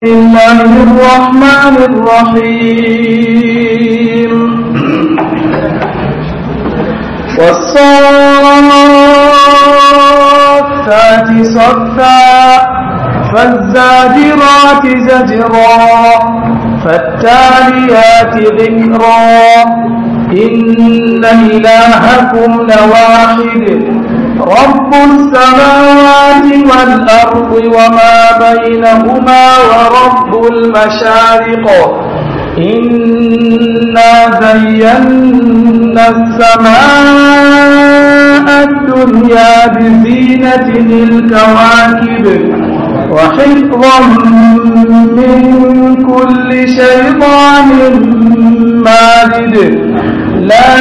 الله الرحمن الرحيم والصافات صفا فالزاجرات زجرا فالتاليات ذكرا إن إلهكم لواحد رب السماوات والأرض وما بينهما ورب المشارق إنا زينا السماء الدنيا بزينة الكواكب وحفظا من كل شيطان مارد لا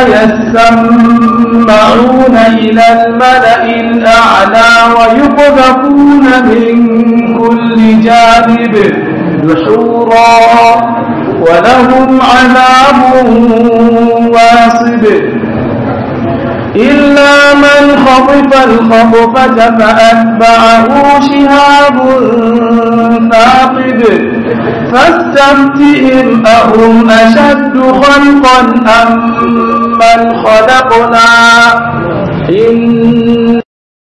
يسمعون إلى الملأ الأعلى ويقذفون من كل جانب دحورا ولهم عذاب واصب إلا من خطف الخطفة فأتبعه شهاب ثاقب فاستفتهم أهم أشد خلقا أم من خلقنا إن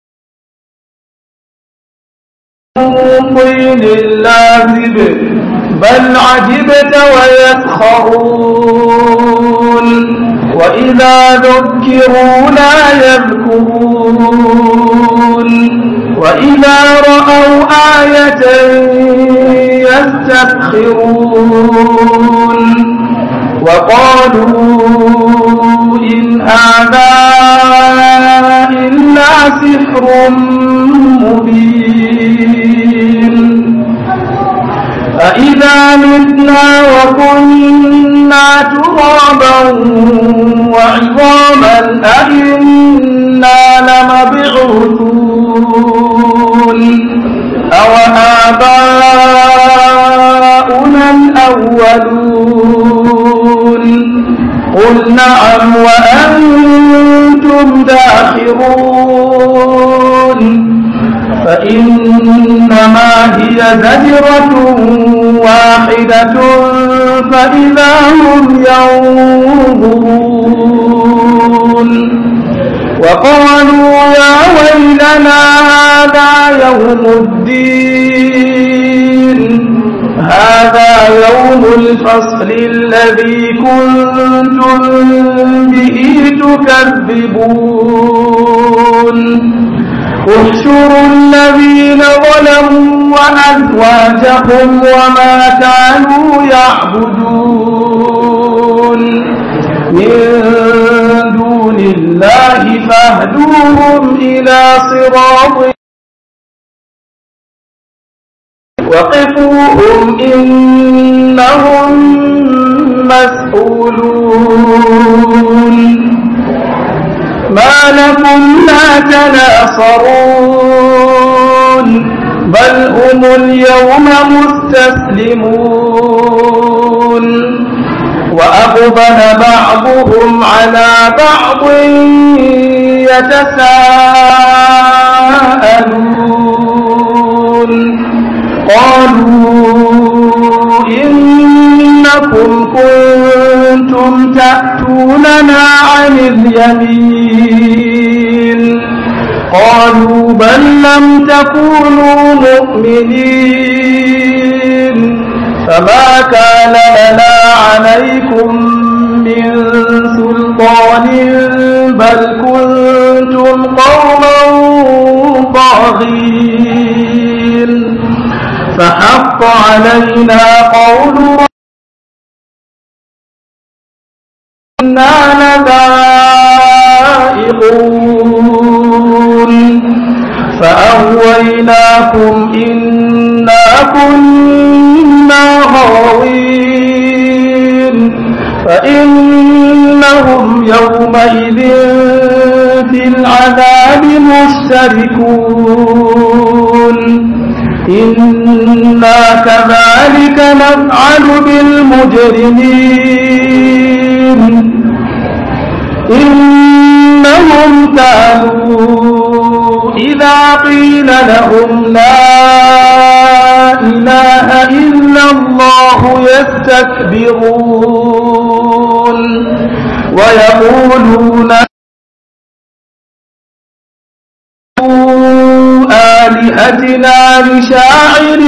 طين لازب بل عجبت ويسخرون وإذا ذكروا لا يذكرون وإذا رأوا آية يستسخرون وقالوا إن هذا إلا سحر مبين أإذا متنا وكنا ترابا وعظاما أئنا لمبعوثون أو آباؤنا الأولون قل نعم وأنتم داخرون فإنما هي زجرة واحدة فإذا هم ينظرون وقالوا يا ويلنا هذا يوم الدين هذا يوم الفصل الذي كنتم به تكذبون احشروا الذين ظلموا وأزواجهم وما كانوا يعبدون من دون الله فاهدوهم إلى صراط وقفوهم إنهم مسؤولون ما لكم لا تناصرون بل هم اليوم مستسلمون وأقبل بعضهم على بعض يتساءلون قالوا إنكم كنتم تأتوننا عن اليمين قالوا بل لم تكونوا مؤمنين فما كان لنا عليكم من سلطان بل كنتم قوما طاغين فحق علينا قول إنا لذائقون فأغويناكم إنا كنا غاوين فإنهم يومئذ في العذاب مشتركون إنا كذلك نفعل بالمجرمين إنهم كانوا إذا وإذا قيل لهم لا إله إلا الله يستكبرون ويقولون آلهتنا لشاعر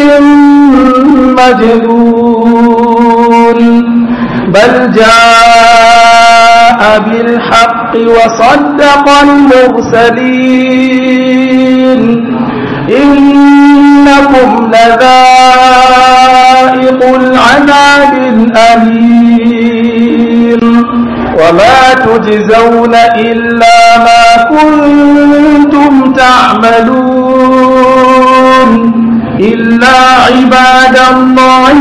مجنون بل جاء بالحق وصدق المرسلين إنكم لذائق العذاب الأليم وما تجزون إلا ما كنتم تعملون إلا عباد الله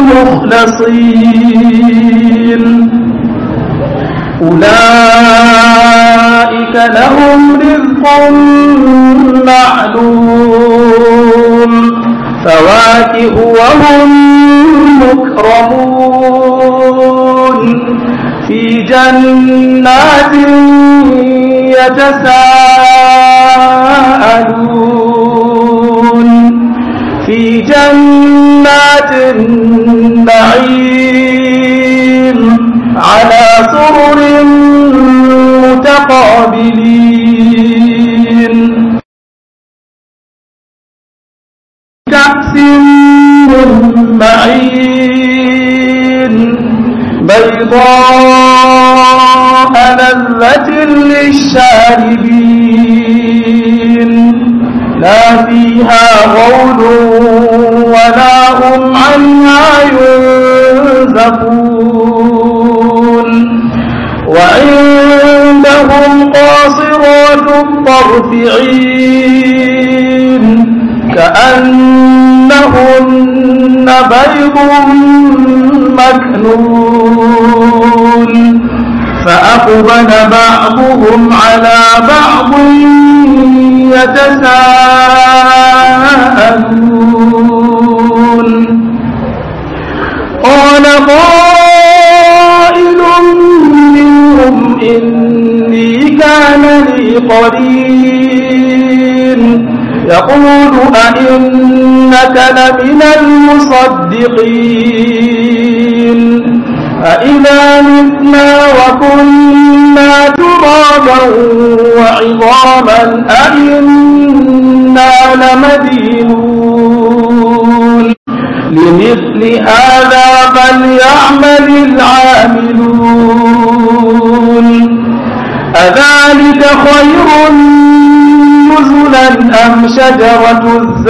المخلصين أولئك لهم رزق معلوم فواكه وهم مكرمون في جنات يتساءلون في جنات النعيم على سرر متقابلين كأس من معين بيضاء لذة للشاربين لا فيها غول ولا هم عنها ينزفون وعندهم قاصرات الطرف عين كأنهن بيض مكنون فأقبل بعضهم على بعض يتساءلون قال قائل منهم إني كان لي قرين يقول أئنك لمن المصدقين أئذا متنا وكنا ترابا وعظاما أئنا لمدينون لمثل هذا فليعمل العاملون أذلك خير نزلا أم شجرة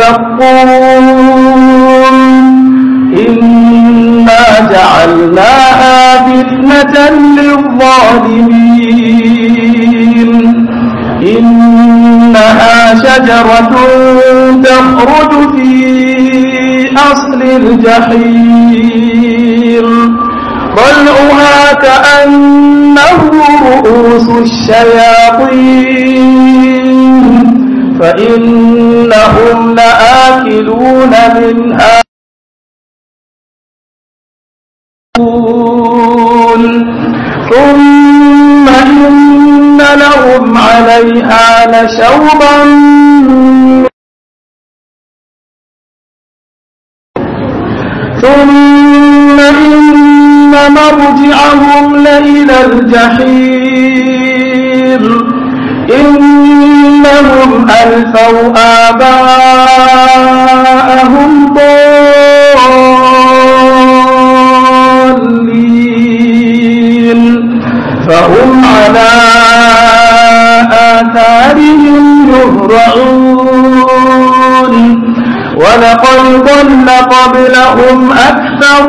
الزقوم إنا جعلناها فتنة للظالمين إنها شجرة تخرج في أصل الجحيم طلعها كأنه رؤوس الشياطين فإنهم لآكلون منها ثم إن لهم عليها لشوبا ثم إن مرجعهم لإلى الجحيم إنهم ألفوا آباءهم ضالين فهم على آثارهم يهرعون ولقد ضل قبلهم أكثر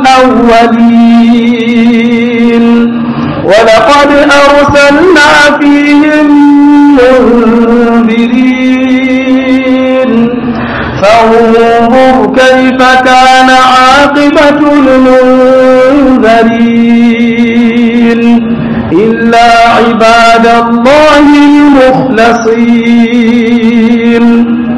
الأولين ولقد أرسلنا فيهم منذرين فانظر كيف كان عاقبة المنذرين إلا عباد الله المخلصين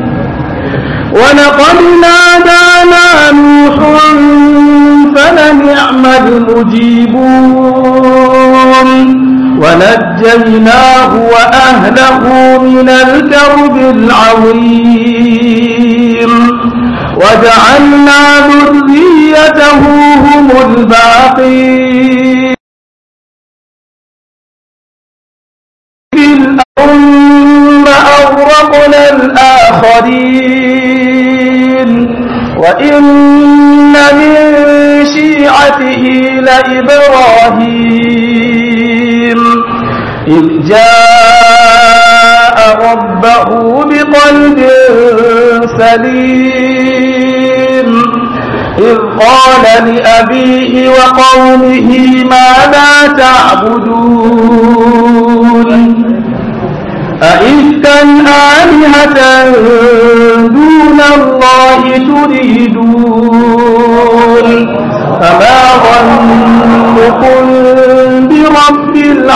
ولقد نادانا نوح فلنعم المجيبون ونجيناه وأهله من الكرب العظيم وجعلنا ذريته هم الباقين ثم أغرقنا الآخرين وإن من شيعته لإبراهيم إذ جاء ربه بقلب سليم إذ قال لأبيه وقومه ماذا تعبدون أئفكا آلهة دون الله تريدون فما ظنكم برب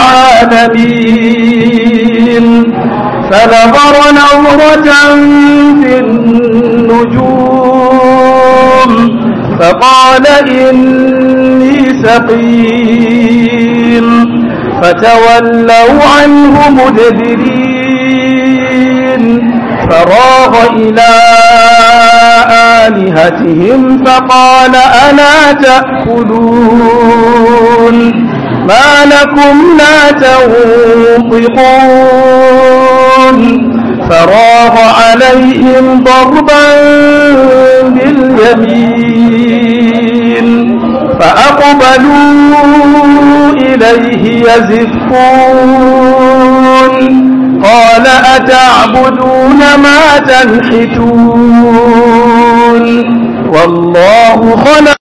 العالمين فنظر نظرة في النجوم فقال إني سقيم فتولوا عنه مدبرين فراغ إلى آلهتهم فقال ألا تأكلون ما لكم لا تنطقون فراغ عليهم ضربا باليمين فأقبلوا إليه يزفون قال أتعبدون ما تنحتون والله خلق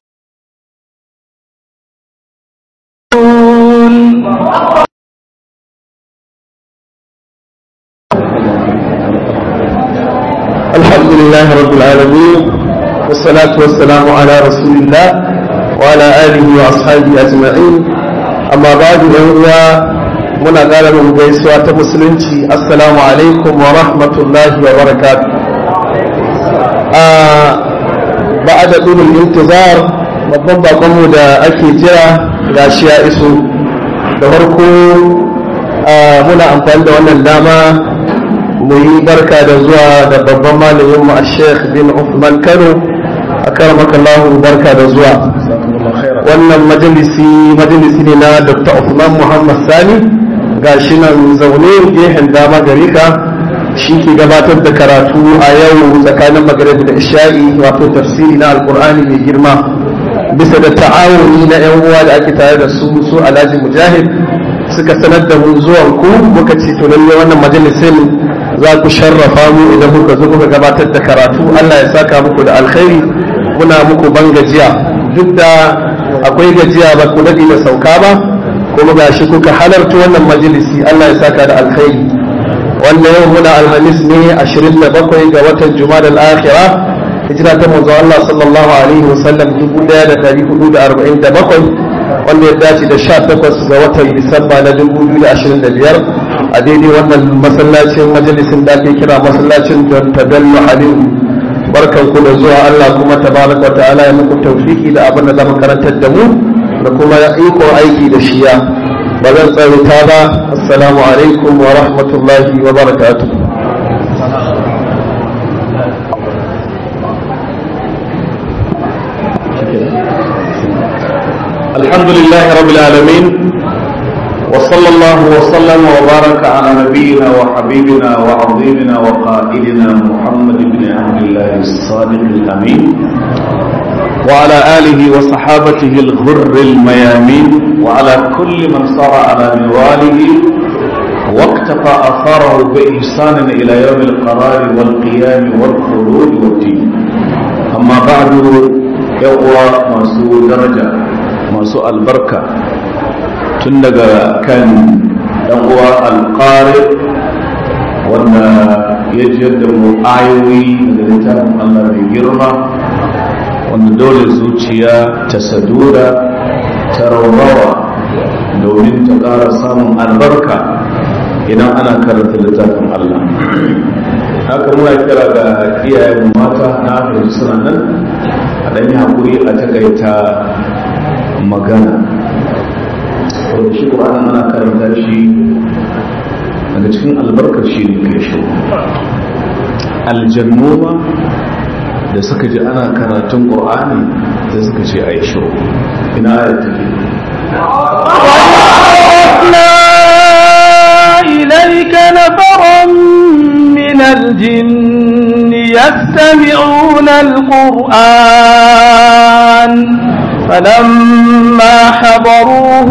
الحمد لله رب العالمين والصلاة والسلام على رسول الله وعلى آله وأصحابه أجمعين أما بعد أيها muna ƙara mu gaisuwa ta musulunci assalamu alaikum wa rahmatullahi wa barakatu ba a da ɗunin intizar babban bakonmu da ake jira ga shi ya iso da farko muna amfani da wannan dama mu yi barka da zuwa da babban malamin mu a sheikh bin Uthman Kano a karamakallahu barka da zuwa wannan majalisi majalisi ne na Dr. Uthman Muhammad Sani ga shi nan zaune gehen dama gare ka shi ke gabatar da karatu a yau tsakanin magarib da isha'i wato tafsiri na alkur'ani mai girma bisa da ta'awuni na yan uwa da ake tare da su su alhaji mujahid suka sanar da mu zuwan ku muka ce to lalle wannan majalisin za ku sharrafa mu idan muka zo muka gabatar da karatu Allah ya saka muku da alkhairi muna muku ban gajiya duk da akwai gajiya ba ku daɗi da sauka ba kuma ga shi kuka halarta wannan majalisi Allah ya saka da alkhairi wanda yau muna alhamis ne 27 ga watan jumada al-akhira hijira ta manzo Allah sallallahu alaihi wasallam 1447 wanda ya dace da 18 ga watan disamba na 2025 a daidai wannan masallacin majalisin da ake kira masallacin don tadallu halin barkan ku da zuwa Allah kuma tabaraka wa ta'ala ya muku tawfiki da abin da zama karantar da mu da kuma iko aiki da shiya ba zan tsarita ba assalamu alaikum wa rahmatullahi wa barakatuh الحمد لله رب العالمين وصلى الله وسلم وبارك على نبينا وحبيبنا وعظيمنا وقائدنا محمد بن عبد الله الصادق الامين وعلى آله وصحابته الغر الميامين وعلى كل من صار على منواله واقتفى أثاره بإحسان إلى يوم القرار والقيام والخلود والدين أما بعد يقوى مسوء درجة مسوء البركة تندق كان يقوى القارئ وأن يجد آيوي من الله بجرمه wanda dole zuciya ta sadura ta raurawa domin ta ƙara samun albarka idan ana karanta littafin Allah haka muna kira ga iyayen mata na fahimci suna nan a ɗan yi haƙuri a takaita magana saboda shi ƙur'ani ana karanta shi daga cikin albarkar shi ne kai shi aljannoma da suka ji ana karatun ƙur'ani sai suka ce a yi shiru ina ayat take إليك نفرا من الجن يستمعون القرآن فلما حضروه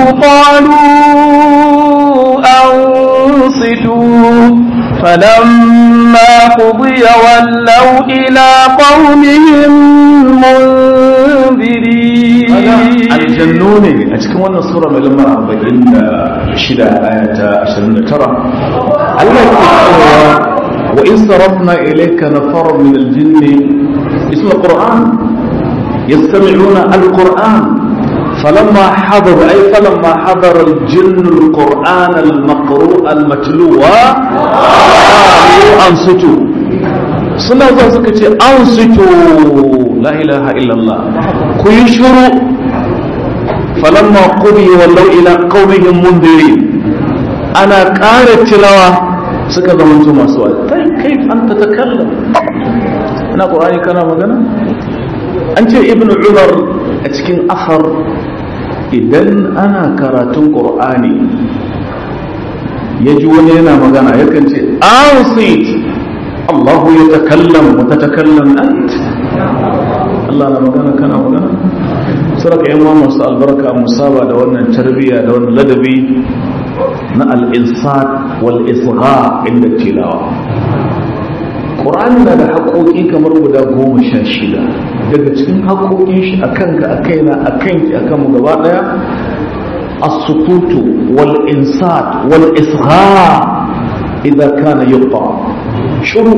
قالوا أنصتوا فلما قضي ولوا إلى قومهم منذرين aljannu ne a cikin wannan sura mai lamar arba'in da shida aya ta ashirin da tara Allah ke cewa wa in sarafna ilayka nafaran min aljinni isma qur'an yastami'una alquran فلما حضر أي فلما حضر الجن القرآن المقروء المتلو قالوا أنصتوا suna zuwa suka ce an sito la ilaha illallah ku yi shuru falamma qudi wallau ila qaumihim mundirin ana ƙara tilawa suka zama masu wa'azi kai kai an ta takallam ina qur'ani kana magana an ce ibnu umar a cikin afar idan ana karatun qur'ani ya ji wani yana magana yakan ce an sit الله يتكلم وتتكلم أنت الله أنا مغانا كان مغانا سرق إمام مصر البركة مصابة دوانا التربية دوانا اللدبي نا الإنصات والإصغاء عند التلاوة Ƙur'ani na da haƙoƙi kamar guda goma sha shida daga cikin haƙoƙin shi a kanka a kaina a kanki a kanmu gaba ɗaya as-sukutu wal insat wal isgha idza kana yuqa shuru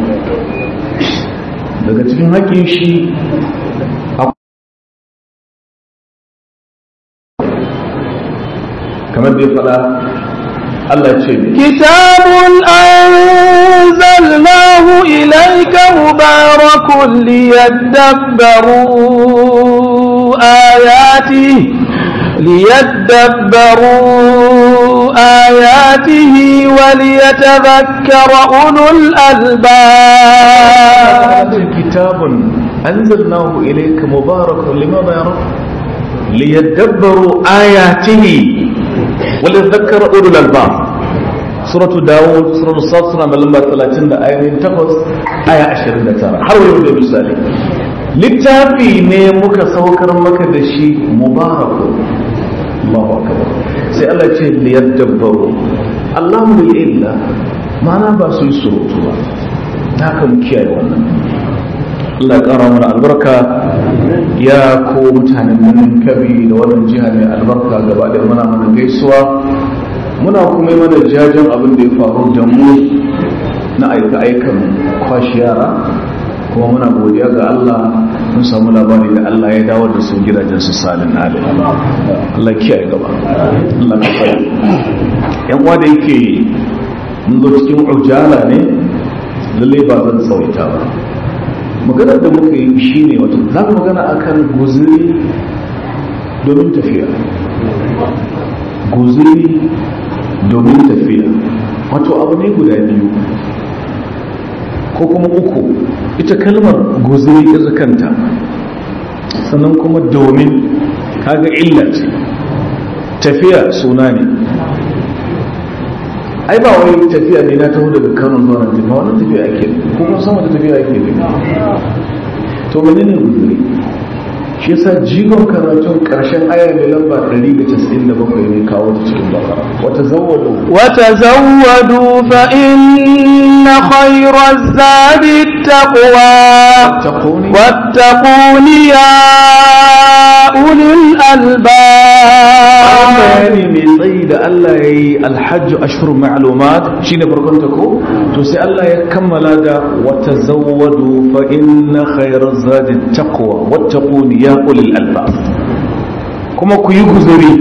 daga cikin haƙin shi kamar da ya faɗa Allah ce كتاب أنزلناه إليك مبارك ليدبروا آياته ليدبروا آياته وليتذكر أولو الألباب كتاب أنزلناه إليك مبارك لماذا يا رب ليدبروا آياته وليتذكر أولو الألباب سورة داود سورة الصاد سورة من لما 30 آية تقص آية 29 حروا يقول مثالي littafi ne muka saukar maka da shi mubaraku Allahu akbar sai Allah ce liyadabbaru Allahu bil illa ma'ana ba su yi surutu ba haka mu kiyaye wannan Allah ya kara mana albarka ya ko mutanen birnin kabi da wannan jiha mai albarka gaba da muna mana gaisuwa muna kuma yi mana jajen abin da ya faru da mu na aika aikan kwashi yara kuma muna godiya ga Allah mun samu labari da Allah ya dawo da su gidajen su salin alim Allah kiyaye gaba Allah ka fara yan uwa da yake mun zo cikin ujala ne lalle ba zan tsawaita ba maganar da muka yi shine wato za mu magana akan guzuri domin tafiya guzuri domin tafiya wato abu ne guda biyu ko kuma uku ita kalmar guzuri ita kanta sannan kuma domin kaga illa ce tafiya suna ne ai ba wai tafiya ne na taho daga kano zuwa nan tafiya wannan tafiya ake ko kuma sama da tafiya ake ne to mene ne guzuri shi yasa jigon karatun karshen aya mai lamba 197 ne kawo ta cikin bakara wata zawwadu وتزودوا فإن خير الزاد التقوى تقوني واتقون يا أولي الألباب bayani mai tsayi da Allah ya yi alhajju ashhurun ma'lumat shine farkon ta ko to sai Allah ya kammala da wata zawwadu fa inna khayra zadi taqwa wattaquni ya ulil albab kuma ku yi guzuri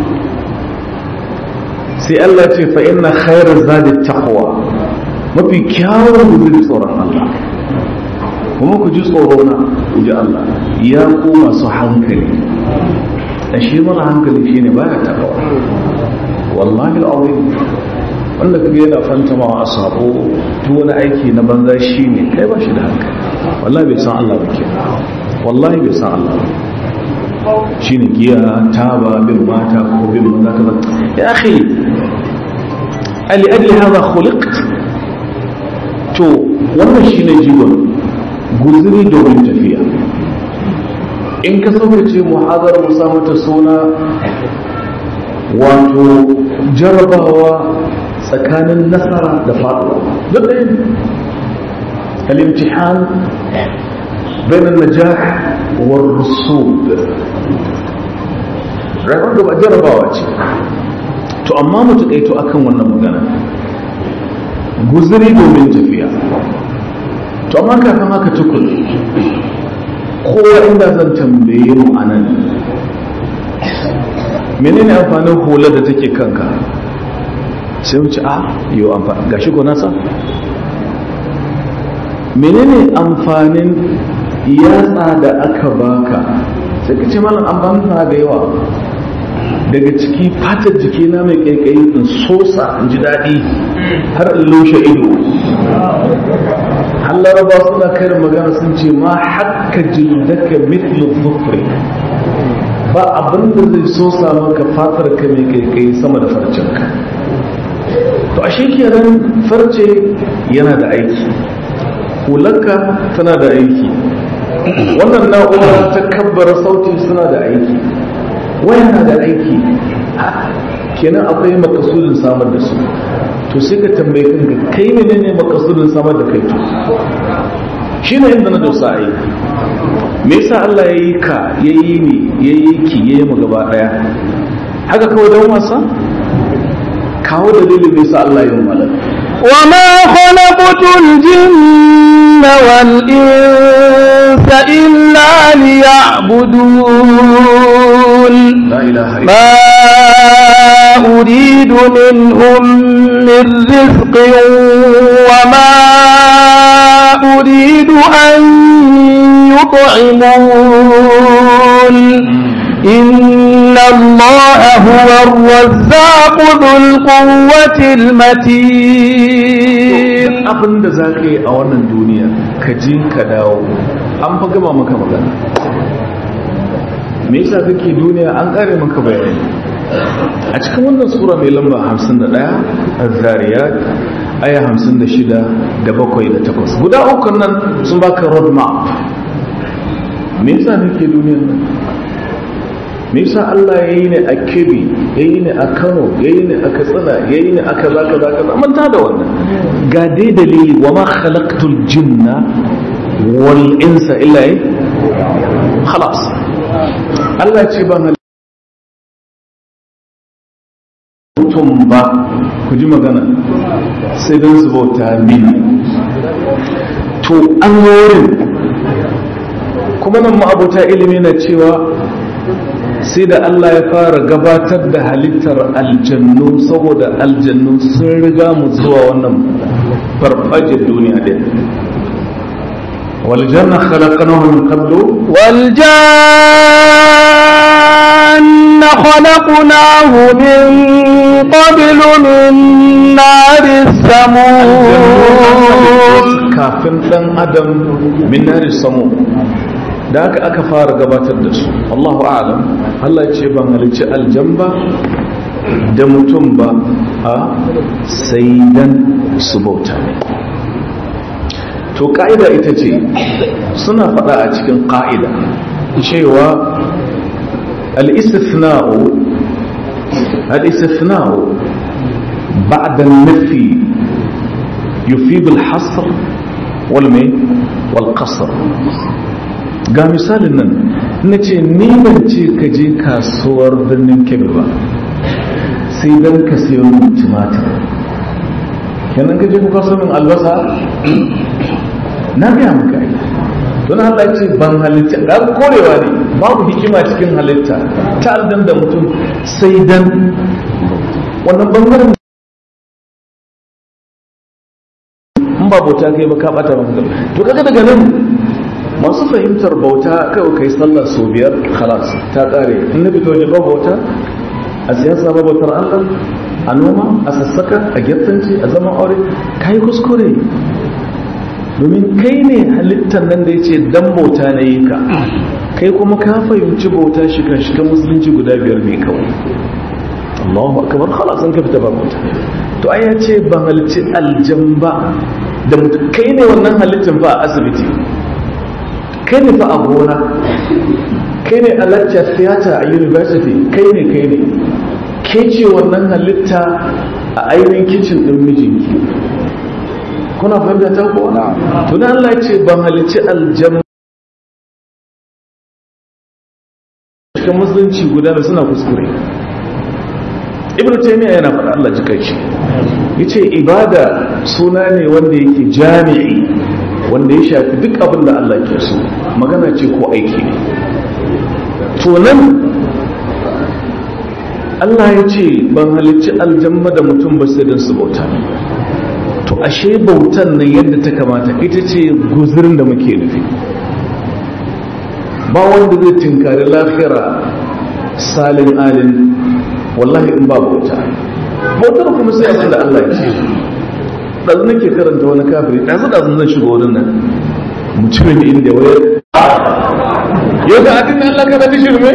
sai Allah ce fa inna khayra zadi taqwa mafi kyawun guzuri tsoron Allah kuma ku ji tsoro na ku ji Allah ya ku masu hankali dan shi mara hankali shine baya takawa wallahi al'azim wanda kaga yana fantamawa a sabo duk wani aiki na banza shine kai ba shi da hankali wallahi bai san Allah ba ke wallahi bai san Allah ba shine giya taba bin mata ko bin maza kaza ya akhi ali ajli hadha khuliqt to wannan shine jigon guzuri domin tafiya in ka sauka ce muhazar musa mata suna wato jarabawa tsakanin nasara da faɗuwa duk ɗaya ne al-imtihan bain an-najah war rusud rayuwar da ba jarabawa ce to amma mu taƙaito akan wannan magana guzuri domin tafiya to amma kafin haka tukun kowa inda zan tambaye mu a nan menene amfanin hular da take kanka sai wuce a yau amfani ga shi nasa menene amfanin yatsa da aka baka sai ka ce malam amfanin da yawa daga ciki fatar jikina mai kaikayi in sosa in ji daɗi har in lushe ido Allah raba suna karin magana sun ce ma hakka jildaka mithlu dhufri ba abin da zai sosa maka fatar ka mai kaikayi sama da farcinka to ashe kenan farce yana da aiki hularka tana da aiki wannan na'ura ta kabbara sauti suna da aiki waya na da aiki kenan akwai makasudin samar da su to sai ka tambaye kanka kai ne ne makasudin samar da kai to shi ne inda na dosa ai me yasa Allah ya yi ka ya yi ni ya yi ki ya yi mu gaba daya haka kawai don wasa kawo dalilin me yasa Allah ya yi malaka وما خلقت الجن والإنس إلا ليعبدون la ilaha illa ما أريد منهم من رزق وما أريد أن يطعمون إن الله هو الرزاق ذو القوة المتين abin da za ka yi a wannan duniya ka ji ka dawo an fa gaba maka magana me yasa kake duniya an kare maka bayani a cikin wannan sura mai lamba 51 az-zariyat aya 56 da 7 da 8 guda uku nan sun baka road map me yasa kake duniyan nan me yasa Allah ya yi ne a Kebbi ya yi ne a Kano ya yi ne a Katsina ya yi ne a kaza kaza kaza manta da wannan ga dai dalili wa ma khalaqtul jinna wal insa illa eh khalas Allah ce ban mutum ba ku ji magana sai don su bauta mini to an wurin kuma nan ma'abuta ilimi na cewa sai da Allah ya fara gabatar da halittar aljannu saboda aljannu sun riga mu zuwa wannan farfajin duniya din والجنة خلقناه من قبل والجان خلقناه من قبل من نار السموم kafin ɗan adam min nari samu da aka aka fara gabatar da su Allahu a'lam Allah ce ban halicci aljamba da mutum ba a sai dan su bauta ne to ka'ida ita ce suna faɗa a cikin ka'ida cewa al-istithna'u al-istithna'u ba'da an-nafi yufid al-hasr wal mai wal qasr ga misalin nan na ce ni ban ce ka je kasuwar birnin kebbi ba sai dan ka sayo min tumatir kenan ka je ku kaso min albasa na gaya maka ai don Allah ya ce ban halitta da korewa ne babu hikima cikin halitta ta aldan da mutum sai dan wannan bangaren in ba bauta kai ba ka bata maka to kaga daga nan masu fahimtar bauta kawai kai sallah sau biyar khalas ta kare in na fito ba bauta a siyasa ba bautar Allah a noma a sassaka a gyattanci a zaman aure kai kuskure domin kai ne halittar nan da ya ce dan bauta na yi ka kai kuma ka fahimci bauta shiga shiga musulunci guda biyar ne kawai Allahu akbar khalas an ka fita ba bauta to ai ya ce ban halicci aljan ba da mutum kai ne wannan halittar ba a asibiti kai ne fa a gona kai ne a lecture theater a university kai ne kai ne ke ce wannan halitta a ainihin kicin ɗin mijinki kuna fahimta ta ko tuna Allah ce ban halicci aljanna cikin musulunci guda da suna kuskure ibn taymiya yana faɗa Allah ji kai shi yace ibada suna ne wanda yake jami'i wanda ya shafi duk abin da Allah ke so magana ce ko aiki ne to nan Allah ya ce ban halicci aljanna da mutum ba sai don su bauta to ashe bautan nan yadda ta kamata ita ce guzurin da muke nufi ba wanda zai tinkari lafira salin alin wallahi in ba bauta bautar kuma sai abin da Allah ya ce ɗazu nake karanta wani kafiri ɗazu ɗazu zan shiga wurin nan mutumin inda wayar yau da adin Allah kana ta shirme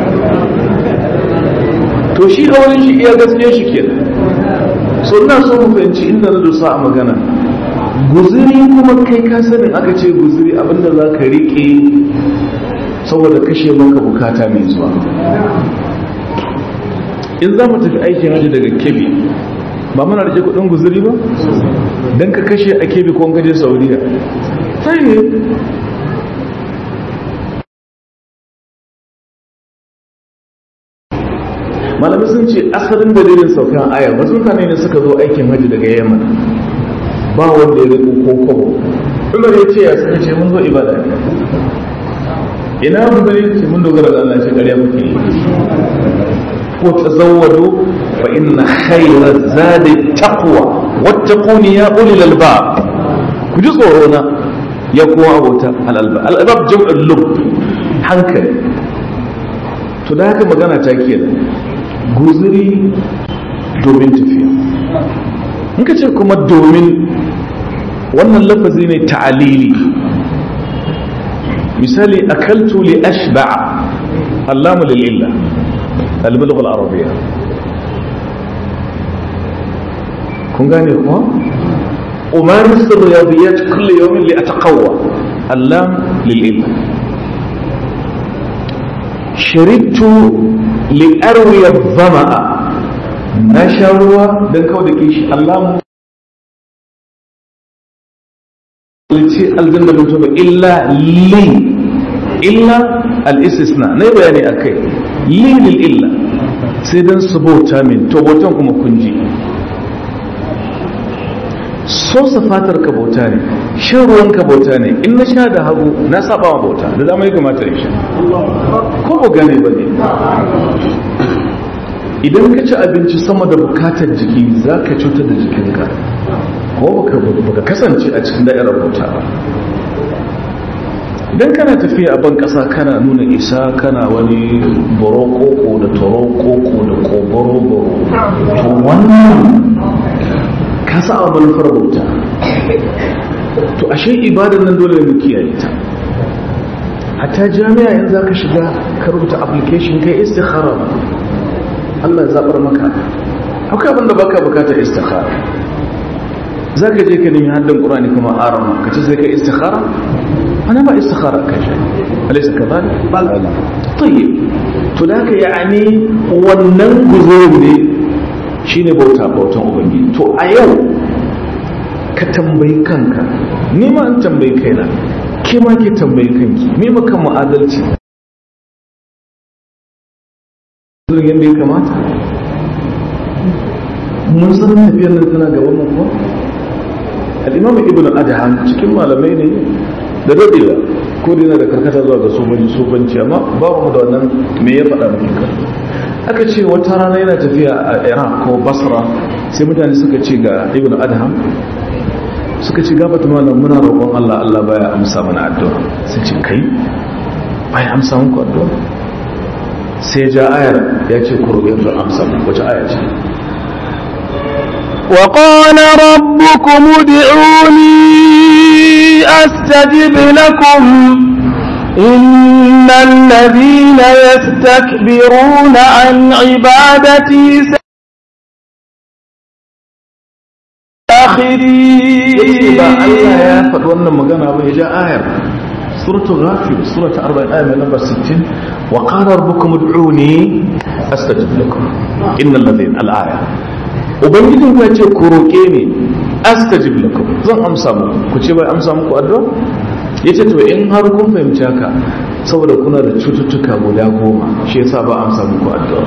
to shi a wurin shi iya gaskiya shi ke so ina so mu fahimci inda na dosa a magana guziri kuma kai ka sanin aka ce guziri abinda za ka riƙe saboda kashe maka bukata mai zuwa in za mu tafi aikin hajji daga kebi ba muna rike kudin guziri ba don ka kashe a kebi ko gaje saudiya sai ne malamai sun ce asalin dalilin saukan aya wasu mutane ne suka zo aikin hajji daga yamma ba wanda ya riko ko kobo umar ya ce ya suka ce mun zo ibada ne ina mun bari ce mun dogara da Allah shi ƙarya muke yi ko tazawwadu fa inna khayra zadi taqwa wattaquni ya ulil albab ku ji tsoro na ya kowa abota al albab al albab jam'ul lub hankali to da haka magana ta kenan guzuri domin tafiya in ka ce kuma domin wannan lafazi ne ta'alili misali akaltu li ashba'a allamu lil'illa al-bulugh al-arabiyya kun gane kuma umaris ar-riyadiyat kull yawm li ataqawwa allam lil'illa sharibtu li arwiya dhama'a na sha ruwa dan kawai da kishi allamu ce aljanna mutum ba illa li illa al-istisna na bayani akai li lil illa sai dan su bauta min to bautan kuma kun ji so fatar ka bauta ne shan ruwan ka bauta ne in na sha da hagu na saba wa bauta da dama ya kamata ya sha ko ba gane ba ne idan ka ci abinci sama da bukatar jiki za ka cutar da jikinka ko baka kasance a cikin da'irar bauta ba idan kana tafiya a ban kasa kana nuna isa kana wani borokoko da torokoko da koboro-boro to wannan ka sa a manufar bauta to ashe ibadan nan dole mu kiyaye ta hatta jami'a in za ka shiga ka rubuta application kai istikhara ba Allah ya zabar maka akwai abin da baka bukatar istikhara za ka je ka nemi haddin ƙurani kuma arama ka ce sai ka istikhara ana ba istikhara ka shi alaisa ka ba balala tayyib to da ka yani wannan guzurin ne shine bauta bautan ubangiji to a yau ka tambayi kanka ni ma an tambayi kaina ke ma ke tambayi kanki me maka mu adalci yadda ya kamata mun san tafiyar nan tana gaban mu kuwa al'imam ibn adhan cikin malamai ne da dadewa ko dina da karkata zuwa ga somanci sofanci amma ba mu da wannan me ya faɗa muke kan aka ce wata rana yana tafiya a iraq ko basra sai mutane suka ce ga ibn adhan suka ci gaba ta malam muna roƙon Allah Allah baya amsa mana addu'a sai ce kai baya amsa muku addu'a sai ja ayar ya ce ku roƙe su amsa muku wace aya ce وقال ربكم ادعوني أستجب لكم إن الذين يستكبرون عن عبادتي Yake ba Allah ya ساخرين faɗi wannan magana ba ya ja ayar suratul ghafir surata 40 aya mai number 60 wa qala rabbukum ud'uni astajib lakum innal ladhina al-aya ubangijin ku ya ce ku roke ni astajib lakum zan amsa muku ku ce bai amsa muku addu'a yace to in har kun fahimci haka saboda kuna da cututtuka guda goma shi yasa ba amsa muku addu'a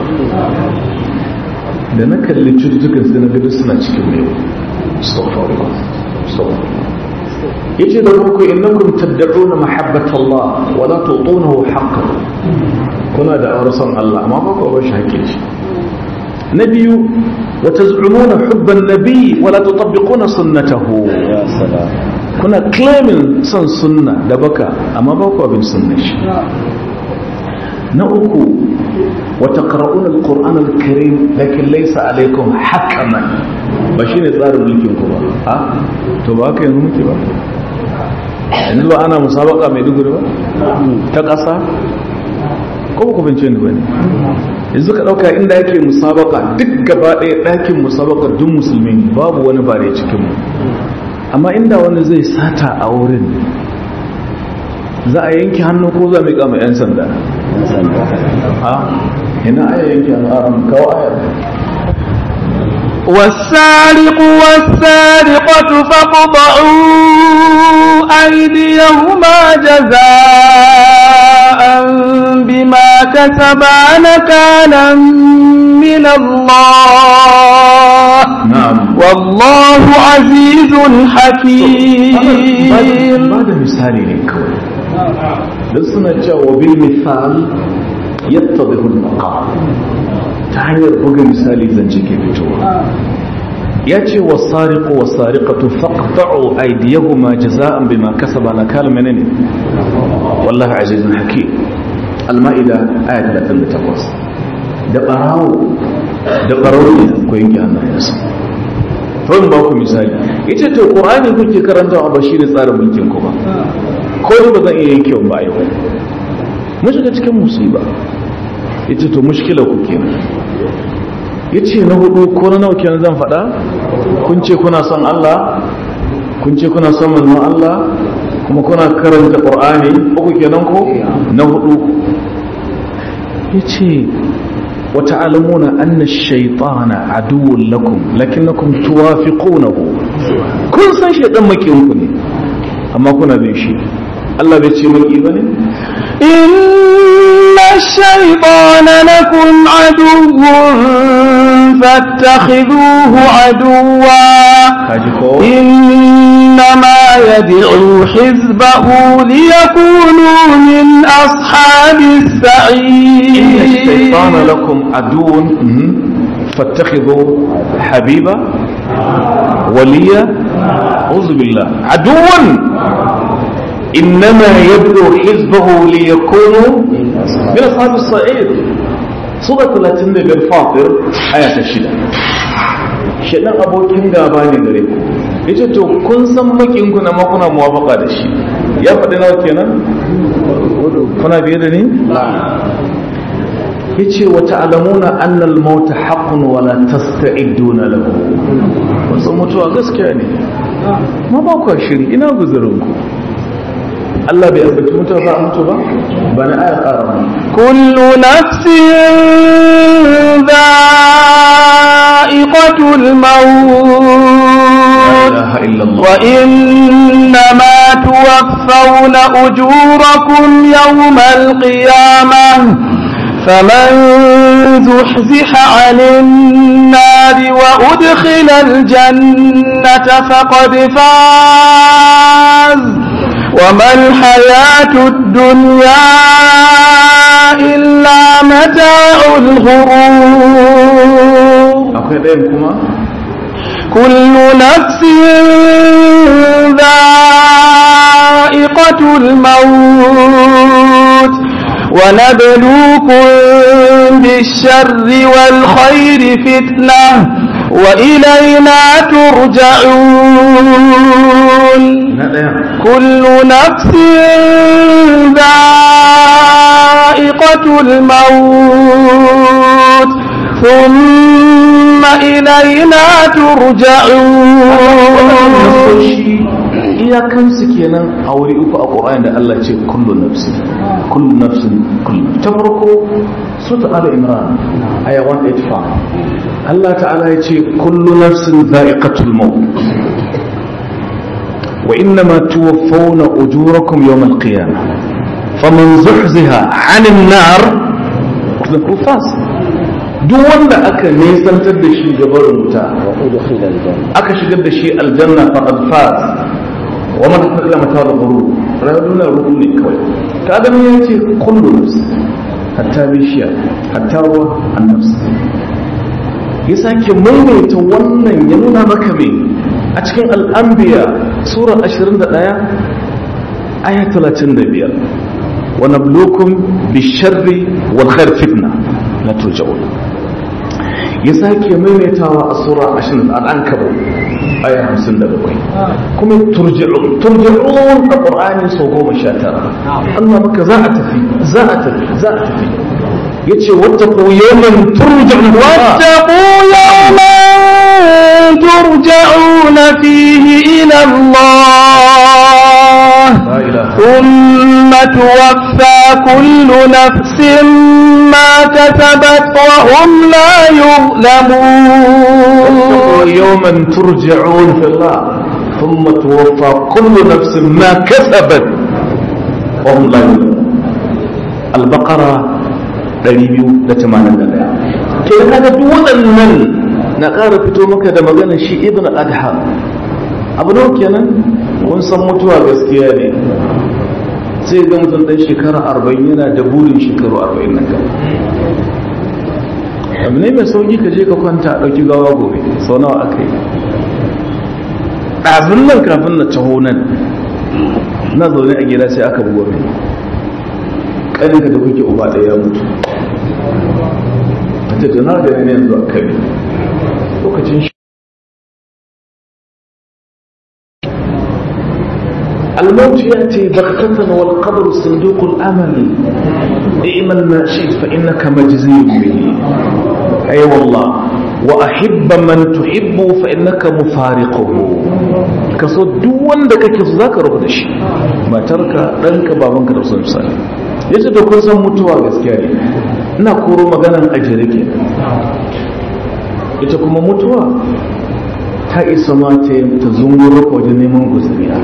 da na kalli cututtukan sai na ga duk suna cikin mai astaghfirullah astaghfirullah yace da farko innakum tad'una mahabbata Allah wa la tutunahu haqqan kuna da aure son Allah amma ba ku ba shi hakkin shi na biyu wa taz'umuna hubban nabi wa la tutabbiquna sunnatahu ya salam kuna claiming son sunna da baka amma ba ku bin sunnar shi na uku wa taqra'una al-qur'ana al-karim lakin laysa alaykum hakaman ba shine tsarin mulkin ku ba ha to ba ka yanzu muke ba yanzu ba ana musabaka mai duguri ba ta ƙasa ko ku bince ni bane yanzu ka dauka inda yake musabaka duk gaba ɗaya ɗakin musabaka duk musulmi ne babu wani bare cikin mu amma inda wani zai sata a wurin za a yanke hannu ko za a miƙa mai 'yan sanda ha ina aya yanke hannu a kawo ayar والسارق والسارقة فاقطعوا أيديهما جزاء بما كسبا نكالا من الله na'am والله عزيز حكيم ba da misali ne kawai don suna cewa bil misal yattadhihu al-maqam ta hanyar buga misali zance ke fitowa ya ce wa sariqu wa sariqatu faqta'u aydiyahuma jaza'an bima kasaba nakal menene wallahi azizun hakim al-ma'ida aya 38 da barawo da barawo ne ko yanke hannayensa zan ba ku misali yace to qur'ani kuke karantawa ba shine tsarin mulkin ku ba ko ni ba zan iya yanke ba yau mun shiga cikin musiba yace to mushkila ku kenan yace na hudu ko na nawa kenan zan faɗa kun ce kuna son Allah kun ce kuna son manzon Allah kuma kuna karanta qur'ani uku kenan ko na hudu yace وتعلمون أن الشيطان عدو لكم لكنكم توافقونه كل سن شيطان مكيونكم ne amma kuna bin shi Allah bai ce maki bane إن الشيطان لكم عدو فاتخذوه عدوا kaji ko إنما يدعو حزبه ليكونوا من أصحاب inna السعير shaytana lakum aduwwun mhm, fattakhidhu habiba waliya a'udhu billah aduwwan innama yad'u hizbahu liyakunu min ashabis sa'id sura 35 fatir aya ta 6 shedan abokin gaba ne gare ku yace to kun san makin ku na makuna muwafaqa da shi ya faɗi nawa kenan kuna biye da ni yace wa ta'lamuna anna al-maut haqqun wa la tasta'iduna lahu wasu mutuwa gaskiya ne ma ba ku shiri ina guzurin ku Allah bai ambaci mutuwa ba a mutu ba ba na aya ƙara ba كل نفس ذائقة الموت la ilaha illallah وإنما توفون أجوركم يوم القيامة فمن زحزح عن النار وأدخل الجنة فقد فاز وما الحياة الدنيا إلا متاع الغرور akwai ɗayan kuma كل نفس ذائقة الموت ونبلوكم بالشر والخير فتنة وإلينا ترجعون كل نفس ذائقة الموت ثم إلينا ترجعون iyakansu kenan a wuri uku a ƙura'in da Allah ce kullu nafsin kullu nafsin kullu ta farko suta ala imran aya 185 Allah ta'ala ya ce kullu nafsin za'iqatul maut wa innama tuwaffawna ujurakum yawm al-qiyamah faman zuhziha 'anil nar ku fas duk wanda aka nesantar da shi gabarin wuta aka shigar da shi aljanna faqad faz wa man ila mata da guru rayuwar ruhu ne kawai ta adam ya ce kullu nafs hatta bishiya hatta ruwa annafs ya sake maimaita wannan ya nuna maka me a cikin al'ambiya sura 21 aya 35 wa nablukum bisharri wal khair fitna la turja'un ya sake maimaitawa a sura 20 al'ankabu aya 57 kuma turji'un turji'un a qur'ani sau goma sha tara Allah maka za a tafi za a tafi za a tafi yace wattaqu yawman turja'un واتقوا يوما ترجعون فيه إلى الله لا إله ثم توفى كل نفس ما كسبت وهم لا يظلمون يوما ترجعون في الله ثم توفى كل نفس ما كسبت وهم لا يظلمون البقرة 281 ke kaga duk waɗannan na ƙara fito maka da magana shi ibn adha abu nawa kenan kun san mutuwa gaskiya ne sai ga mutum ɗan shekara arba'in yana da burin shekaru arba'in nan gaba abu ne mai sauƙi ka je ka kwanta a ɗauki gawa gobe sau nawa aka yi ɗazun nan kafin na taho nan na zaune a gida sai aka bugo mai ƙaninka da kuke uba ɗaya ya mutu a ce tana da ne yanzu a kare lokacin shi الموت يأتي بغتة والقبر صندوق الأمل اعمل ما شئت فإنك مجزي به أي أيوة والله وأحب من تحب فإنك مفارقه كسو دوان دك كسو ذاك رب دشي ما ترك ɗanka babanka da sun misali yace da kun san mutuwa gaskiya ne ina koro maganan ajere ke ita kuma mutuwa ta isa ma ta zunguro wajen neman guzuriya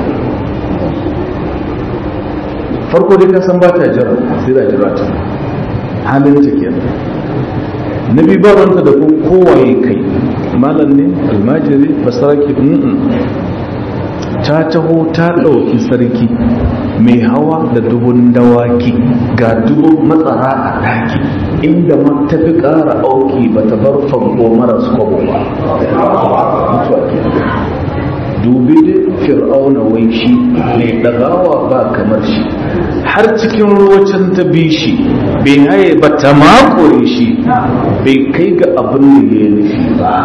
farko dai ka san ba ta jira sai da jira ta halin ta kenan na bi ba ranta da ku kowaye kai malam ne almajiri basaraki ta taho ta ɗauki sarki mai hawa da dubun dawaki ga dubun matsara a daki inda ma ta fi ƙara auki ba ta bar fanko maras kwabo ba mutuwa kenan dubi da fir'auna wai shi mai ɗagawa ba kamar shi har cikin ruwacin ta bi shi bai haye ba ta makore shi bai kai ga abin da ya nufi ba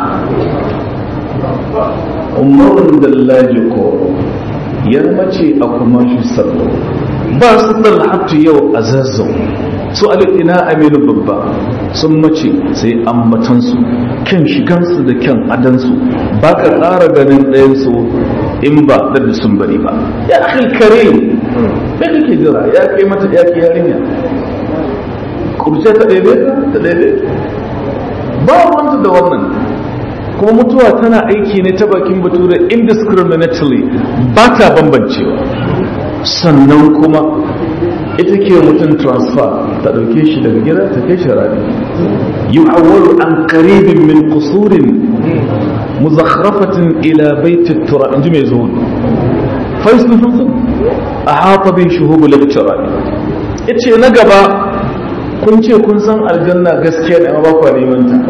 umarun dallaji ko yar mace a kuma shi sallo ba su dalhatu yau a zazzau su alina aminu babba sun mace sai ambatansu kyan shigansu da kyan adansu ba ka ƙara ganin ɗayansu in ba da sun bari ba ya akhil kare me kake jira ya kai mata ya kai yarinya kurce ta ɗaiɗe ta ɗaiɗe ba wanda da wannan kuma mutuwa tana aiki ne ta bakin bature indiscriminately ba ta bambancewa sannan kuma ita ke mutum transfer ta ɗauke shi daga gida ta kai shi rami yi awwalu an karibin min kusurin muzakhrafatin ila baiti tura in ji mai zuwa faisu sun a hafa bin shuhubu lecturer ya ce na gaba kun ce kun san aljanna gaskiya ne amma ba kwa neman ta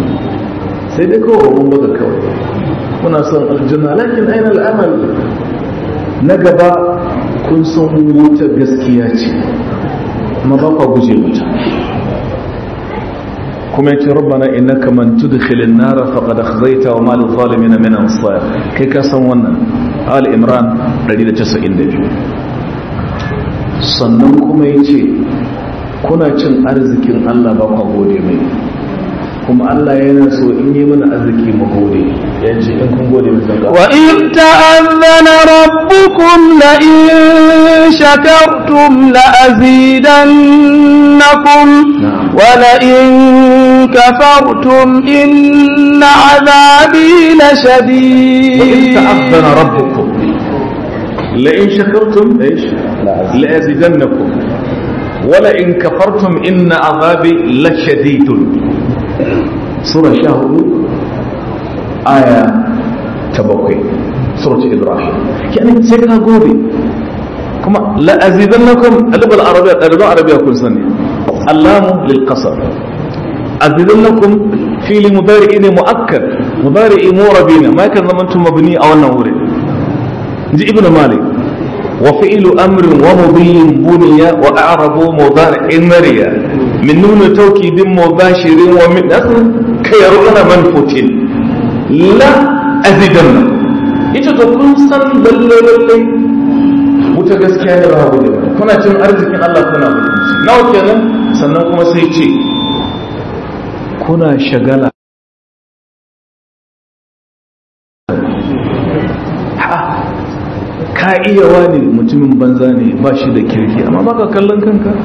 sai dai kawai mun buga kawai muna son aljanna lakin aina al'amal na gaba kun san wuta gaskiya ce amma ba kwa guje wuta kuma yace rabbana innaka man tudkhilin nar faqad akhzayta wa ma lil zalimin min ansar kai ka san wannan al imran 192 sannan kuma yace kuna cin arzikin Allah ba kwa gode mai kuma Allah yana so in yi mana arziki mu gode yace in kun gode mu zaka وإذ تأذن ربكم لئن شكرتم لأزيدنكم نعم. ولئن كفرتم إن عذابي وإذ لشديد تأذن ربكم لئن شكرتم ايش لأزيدنكم ولئن كفرتم إن عذابي لشديد سورة شهر آية تبقي سورة إبراهيم يعني سيكا قولي كما لأزيدنكم اللغة العربية اللغة العربية كل سنة اللام للقصر أزيدنكم في مضارع مؤكد مضارع مربين ما كان زمنتم مبني أو النور جي ابن مالك وفعل أمر ومضي بني وأعرب مضارع مريا من نون توكيد مباشر ومن أصل كيرون منفوت لا أزيدن ita to kun san lalle lalle wuta gaskiya ne ba gode ba kuna cin arzikin Allah kuna mutunci nawa kenan sannan kuma sai ce kuna shagala ka iya wani mutumin banza ne ba shi da kirki amma baka kallon kanka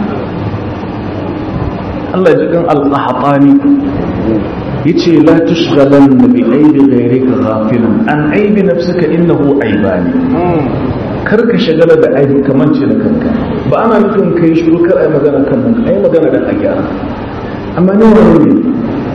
Allah ji kan al-qahtani yace la tushghalan bi aibi ghayrika ghafilan an aibi nafsika innahu aibani kar ka shagala da aibi kaman ce da kanka ba ana nufin kai shiru kar ai magana kan nan ai magana da a gyara amma ne wani ne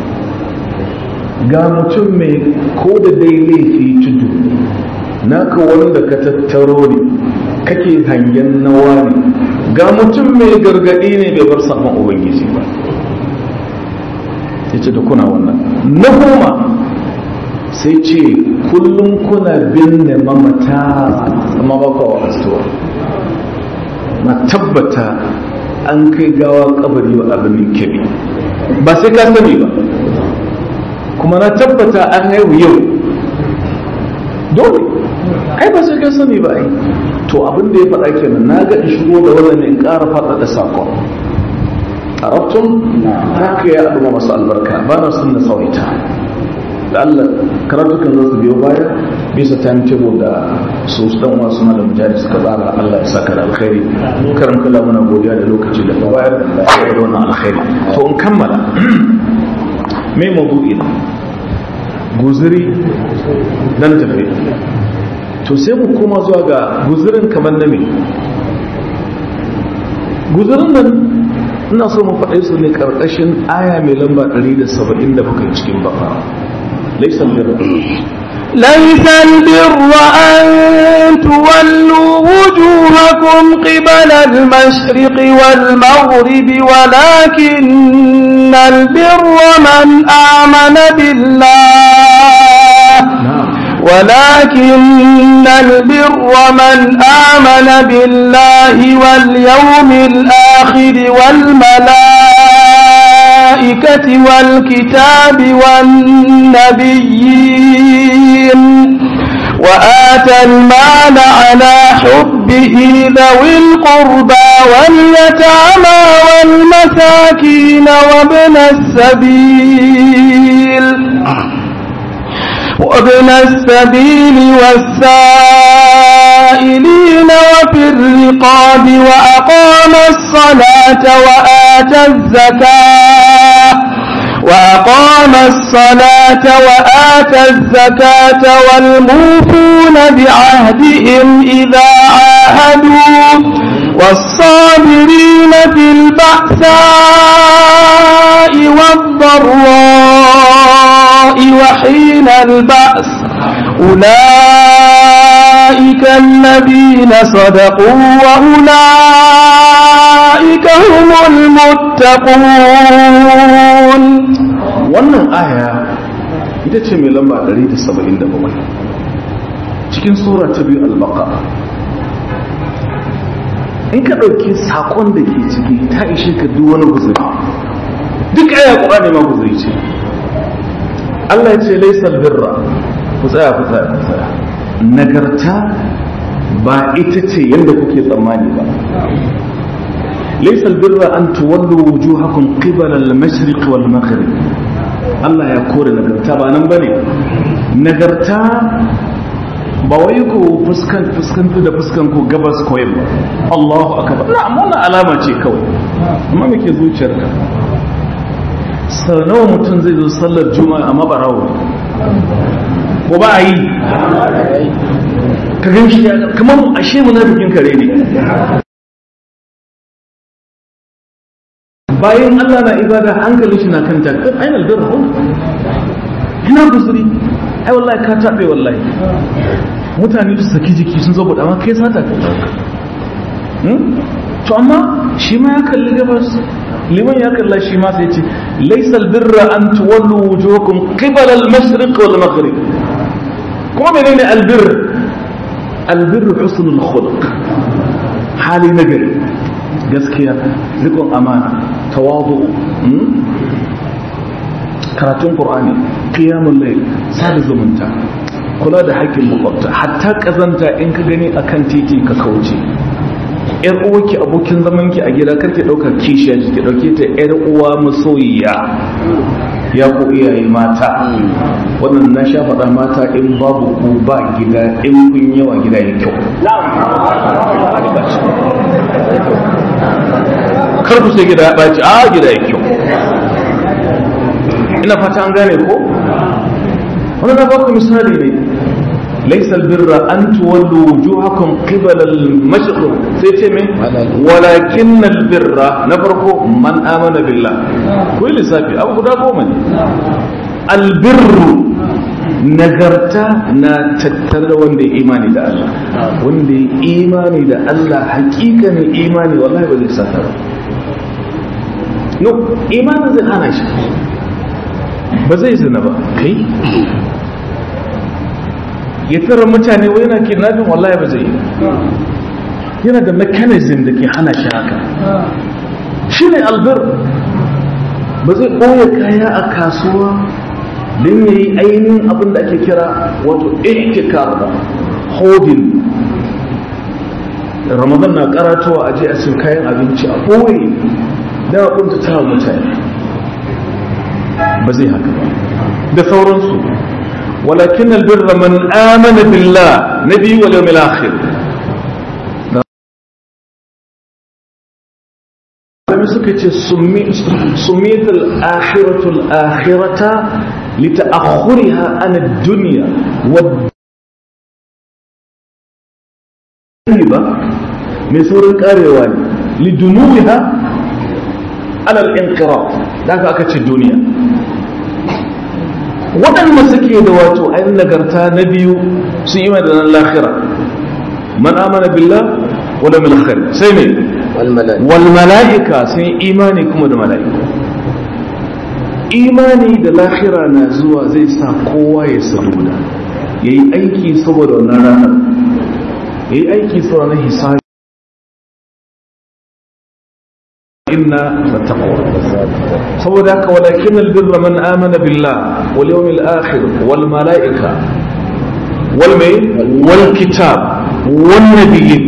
ga mutum mai ko da dai laifi tudu naka wanda ka tattaro ne kake hangen nawa ne ga mutum mai gargadi ne bai bar saman ubangiji ba ya ce da kuna wannan na goma sai ce kullum kuna binne mamata amma ba kwa wa'astuwa na tabbata an kai gawa kabari wa abinin kebi ba sai ka sani ba kuma na tabbata an haihu yau dole ai ba sai ka sani ba ai to abin da ya faɗa kenan na ga in shigo da wannan ne in ƙara faɗa da sakon arabtum haka ya abu masu albarka ba na sun na tsawaita da Allah karatukan za su biyo baya bisa timetable da su dan wasu na da mujahid suka tsara Allah ya saka da alkhairi karam kula muna godiya da lokaci da bayar da lafiya da wannan alkhairi to in kammala me mawdu'i na guzuri dan tafi to sai mu koma zuwa ga guzurin kamar na me guzurin nan ina so mu faɗe su ne ƙarƙashin aya mai lamba 170 da muka cikin bakara laisan birra ليس البر أن تولوا وجوهكم قبل المشرق والمغرب ولكن البر من آمن بالله ولكن البر من آمن بالله واليوم الآخر والملائكة والكتاب والنبيين وآتى المال على حبه ذوي القربى واليتامى والمساكين وابن السبيل وابن السبيل والسائلين وفي الرقاب وأقام الصلاة وآتى الزكاة وأقام الصلاة وآتى الزكاة والموفون بعهدهم إذا عاهدوا والصابرين في البأساء والضراء وحين البأس أولئك الذين صدقوا وأولئك هم المتقون wannan aya ita ce mai lamba 177 cikin sura ta biyu al-baqara in ka ɗauki sakon da ke ciki ta ishe ka duk wani guzuri duk aya ƙur'ani ma guzuri ce Allah ya ce laisal birra ku tsaya ku tsaya ku tsaya nagarta ba ita ce yadda kuke tsammani ba laisal birra an tuwallu wujuhakum qibala al-mashriq wal maghrib Allah ya kore nagarta ba nan bane nagarta ba wai ku fuskan fuskantu da fuskan ku gabas ko yamma Allahu akbar na'am wannan alama ce kawai amma me ke zuciyarka sau nawa mutum zai zo sallar juma'a amma barawo ko ba a yi ka gan shi kamar ashe munafikin kare ne bayan Allah na ibada hankalin shi na kan takar ainihin albirra ina kusuri ai wallahi ka taɓe wallahi mutane su saki jiki sun zo amma kai sata ka to amma shi ma ya kalli gabas liman ya kalla shi ma sai ce laysa albirra an tuwallu wujuhakum qibala al-mashriq wal maghrib kuma menene albir albir husnul khuluq hali nagari gaskiya rikon amana tawadu karatun qur'ani qiyamul layl sada zumunta kula da haƙƙin makwabta hatta kazanta in ka gani akan titi ka kauce yar uwarki abokin zamanki a gida karki ɗauka kishiya ki ɗauke ta yar uwa masoyiya ya ku iyaye mata wannan na sha faɗa mata in babu ku ba gida in kun yawa gida ya kyau kar ku sai gida ya ɓaci a gida ya kyau ina fata an gane ko wani na baku misali ne ليس البر أن تولوا وجوهكم قبل المشرق سيتمي ولكن البر نفرق من آمن بالله كل سابي أبو قد من البر nagarta na tattare da wanda ya imani da Allah wanda ya imani da Allah hakikanin imani wallahi ba zai sata ba no imanin zai hana shi ba zai zina ba kai ya tara mutane wai yana kidnapping wallahi ba zai yi yana da mechanism da ke hana shi haka shi ne albir ba zai ɓoye kaya a kasuwa don ya yi ainihin abin da ake kira wato ihtikar ba holding ramadan na karatowa a je a siyo kayan abinci a ɓoye da kunta ta mutane ba zai haka ba da sauransu ولكن البر من آمن بالله نبي واليوم الآخر لما سكت سميت الآخرة الآخرة لتأخرها عن الدنيا والدنيا من سورة الكاريوان لدنوها على الانقراض ذاك أكتش الدنيا waɗanda suke da wato ainihin nagarta na biyu su yi da nan lahira man amana billah wala mil khair sai ne wal mala'ika sun imani kuma da mala'iku imani da lahira na zuwa zai sa kowa ya saduda ya yi aiki saboda wannan ranar ya yi aiki saboda wannan hisabi inna fattaqwa saboda haka walakin albirra man amana billah wal yawmil akhir wal malaika wal mai wal kitab wan nabiyyin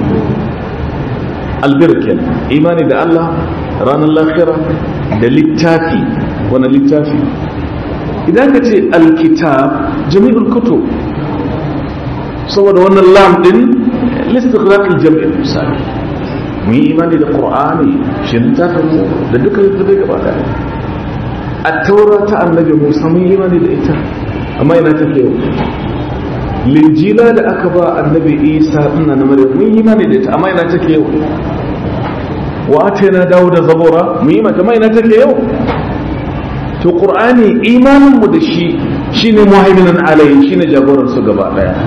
albir kenan imani da Allah ranar lahira da littafi wani littafi idan ka ce alkitab jami'ul kutub saboda wannan lam din listighraq aljami' misali mun yi imani da qur'ani shi littafin mu da duka littafai gaba daya a taura ta annabi musa mun yi imani da ita amma ina take yau linjila da aka ba annabi isa ina na maryam mun yi imani da ita amma ina take yau wa atayna dawuda zabura mun yi mata amma ina take yau to qur'ani imanin mu da shi shine muhaiminan alayhi shine jagoran su gaba daya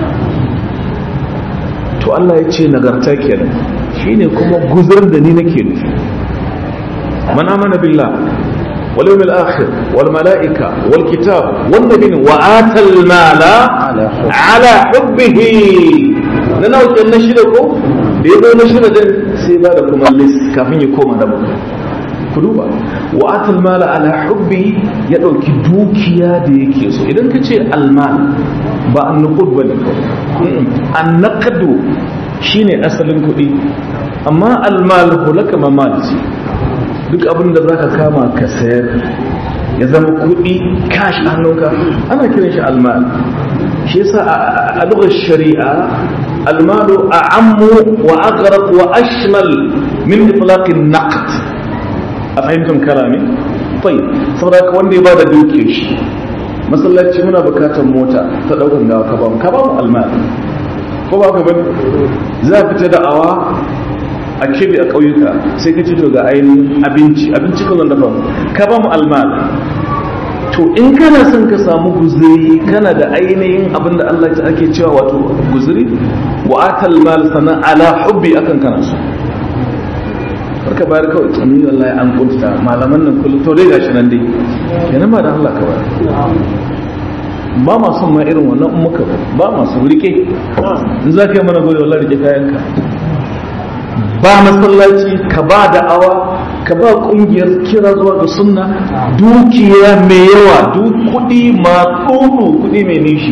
to Allah ya ce nagarta kenan shine kuma guzur da ni nake nufi man amana billah wal yawmil akhir wal malaika wal kitab wan nabiyyin wa atal mala ala hubbihi na nawa kenan shida ko da ya zo na shida din sai ba da kuma list kafin ya koma na bakwai ku duba wa atal mala ala hubbi ya dauki dukiya da yake so idan ka ce almal ba an nuqud bane an naqdu shine asalin kuɗi amma almal hulaka mamal ce duk abin da zaka kama ka sayar ya zama kuɗi cash a hannunka ana kiran shi almal shi yasa a lugar shari'a almalu a'ammu wa aghraq wa ashmal min itlaqin naqd a fahimtar kalami fai saboda ka wanda ya bada duke shi masallaci muna bukatar mota ta daukan gawa ka bamu ka bamu almali ko ba ka bane za fita da awa a kebe a ƙauyuka sai ka ci to ga ainihin abinci abinci kan da bamu ka bamu almali to in kana son ka samu guzuri kana da ainihin abin da Allah ta ake cewa wato guzuri wa atal mal sana ala hubbi akan kana so ka bayar kawai tsamin Allah an kunta malaman nan kullum to dai gashi nan dai kenan ba da Allah ka bayar ba ma son ma irin wannan muka ba ma su rike in za ka yi mana gode wallahi rike kayanka ba masallaci ka ba da awa ka ba kungiyar kira zuwa ga sunna dukiya mai yawa duk kudi ma tsoro kudi mai nishi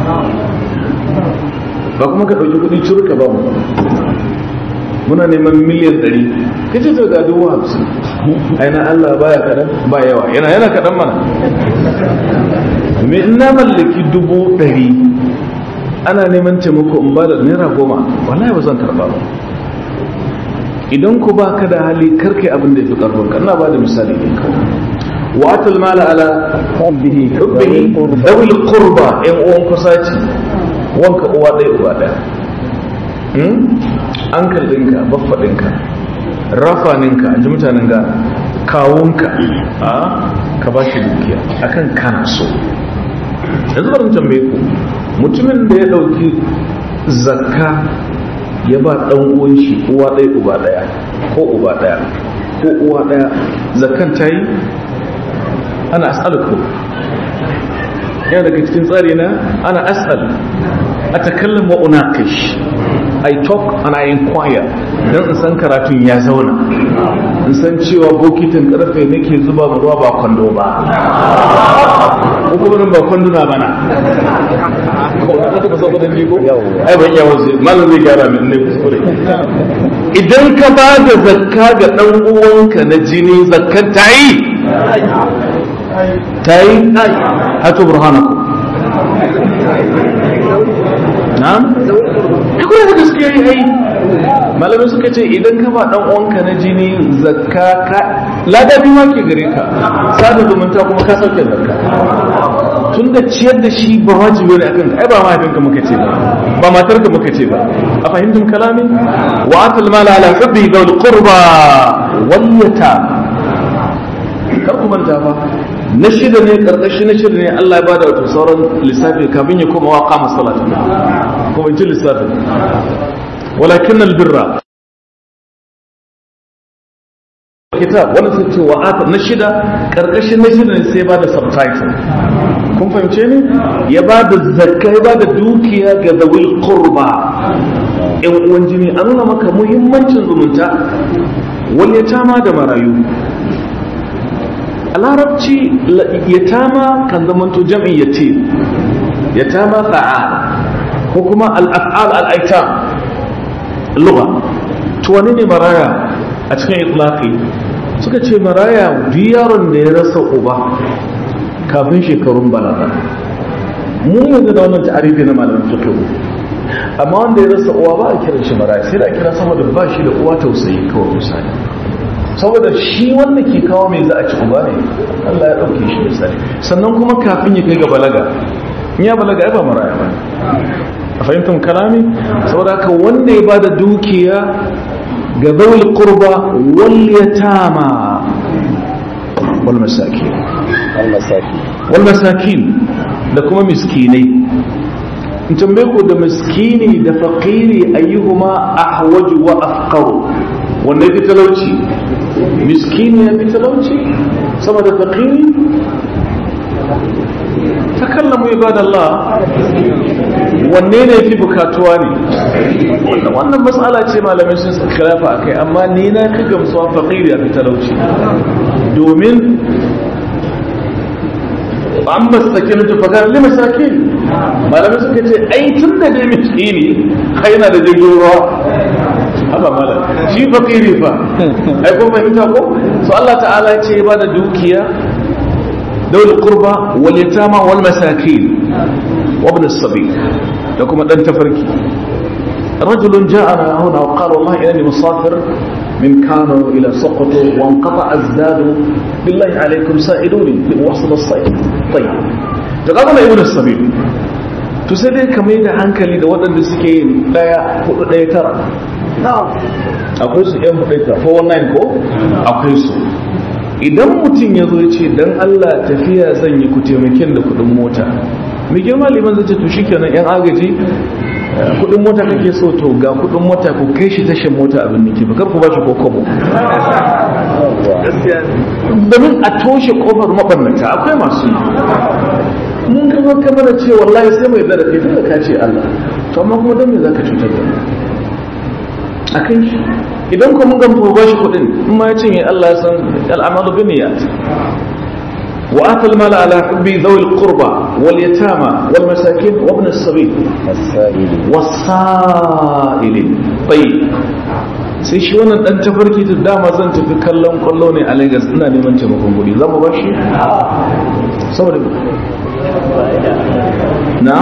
ba kuma ka ɗauki kudi curka ba mu muna neman miliyan ɗari ka ce ga dubu hamsin aina Allah baya kaɗan ba yawa yana yana kaɗan mana me in na mallaki dubu ɗari ana neman taimako in ba da naira goma wallahi ba zan karɓa ba idan ku ba ka da hali karkai abin da ya fi ƙarfin ka ina ba da misali ne kawai واتى المال على حبه حبه ذوي القربى ان uwan kusaci wanka uwa ɗaya uba ɗaya ankal ɗinka baffa ɗinka rafaninka an ji mutanen ga kawunka a ka ba shi dukiya akan kana so yanzu barin tambaye ku mutumin da ya ɗauki zakka ya ba ɗan uwan shi uwa ɗaya uba ɗaya ko uba ɗaya ko uwa ɗaya zakkan ta yi ana as'aluku yana daga cikin tsari na ana as'al a takallin wa unaqish I talk and I inquire don in san karatun ya zauna in san cewa bokitin karfe nake zuba ma ruwa ba kwando ba hukumin ba kwanduna bana ai ban yawa zai malam zai gyara min ne kuskure idan ka ba da zakka ga dan uwanka na jini zakkan ta yi ta yi hatu burhanaku na'am kuma da gaskiya yi ai malamai suka ce idan ka ba dan uwanka na jini zakka ka ladabi ma ke gare ka sada zumunta kuma ka sauke zakka tun da ciyar da shi ba wajibi ne akan ai ba mahaifinka muka ce ba ba matarka muka ce ba a fahimtum kalami wa atal mala ala hubbi dhul qurba wal yatama kar ku manta fa na shida ne karkashi na shida ne Allah ya bada wato sauran lissafi kafin ya koma wa qama salatu kuma ji lissafi walakin albirra kitab wannan sai ce wa ata na shida karkashin na shida ne sai ba da subtitle kun fahimce ne ya ba da zakka ya ba da dukiya ga zawil qurba yan uwan jini an nuna maka muhimmancin zumunta wani ya tama da marayu a larabci yatama kan zamanto jam'in yatim yatama fa'al ko kuma al'af'al al'aitam lugha to wani ne maraya a cikin itlaqi suka ce maraya yaron da ya rasa uba kafin shekarun balaga mu yanzu da wannan ta'arifi na malamin fiqh amma wanda ya rasa uwa ba a kiran shi maraya sai da kira saboda ba shi da uwa tausayi kawai misali saboda shi wanda ke kawo mai za a ci uba ne Allah ya ɗauke shi misali sannan kuma kafin ya kai ga balaga in ya balaga ya ba maraya ba a fahimtar kalami saboda haka wanda ya bada dukiya ga zawul qurba wal yatama wal masakin wal masakin da kuma miskinai in tambaye ku da miskini da faqiri ayyuhuma ahwaju wa afqaru wanda ya fi talauci miskini ya fi talauci sama da faƙiri takallamu ibadallah wanne ne fi bukatuwa ne wannan matsala ce malamai sun khilafa akai amma ni na fi gamsuwa faqiri a fi talauci domin an masakin tufakar li masakin malamai suka ce ai tun da dai miskini kai na da jirgin ruwa haba malam shi fakiri fa ai kun fahimta ko so Allah ta'ala ya ce ba da dukiya dawul qurba wal yatama wal masakin wa ibn as-sabil da kuma dan tafarki رجل جاءنا هنا وقال والله إنني مسافر من كانوا إلى سقط وانقطع الزاد بالله عليكم سائلوني لأوصل الصيد طيب تقابل ابن السبيل تسدي كمية عنك لي دوات الدسكين لا يأخذ لا يترى akwai su yan hudaita 419 ko akwai su idan mutum ya zo ce dan Allah tafiya zan yi ku taimakin da kudin mota mai girma liman zai ce to shikenan yan agaji kudin mota kake so to ga kudin mota ku kai shi tashin mota abin da ke ba kar ku ba shi ko kobo domin a toshe kofar mabannata akwai masu yi mun gaba kamar da ce wallahi sai mai zara kai tunda ka ce Allah to amma kuma dan me zaka cutar da a kan shi idan kuma mun gamba ba shi kudin in ma ya cinye Allah ya san al'amalu bin niyyat وآتى المال على حب ذوي القربى واليتامى والمساكين وابن السبيل والسائلين طيب sai shi wannan dan tafarki ta dama zan tafi kallon kwallo ne a Lagos ina neman taimakon kuɗi za mu bashi saboda na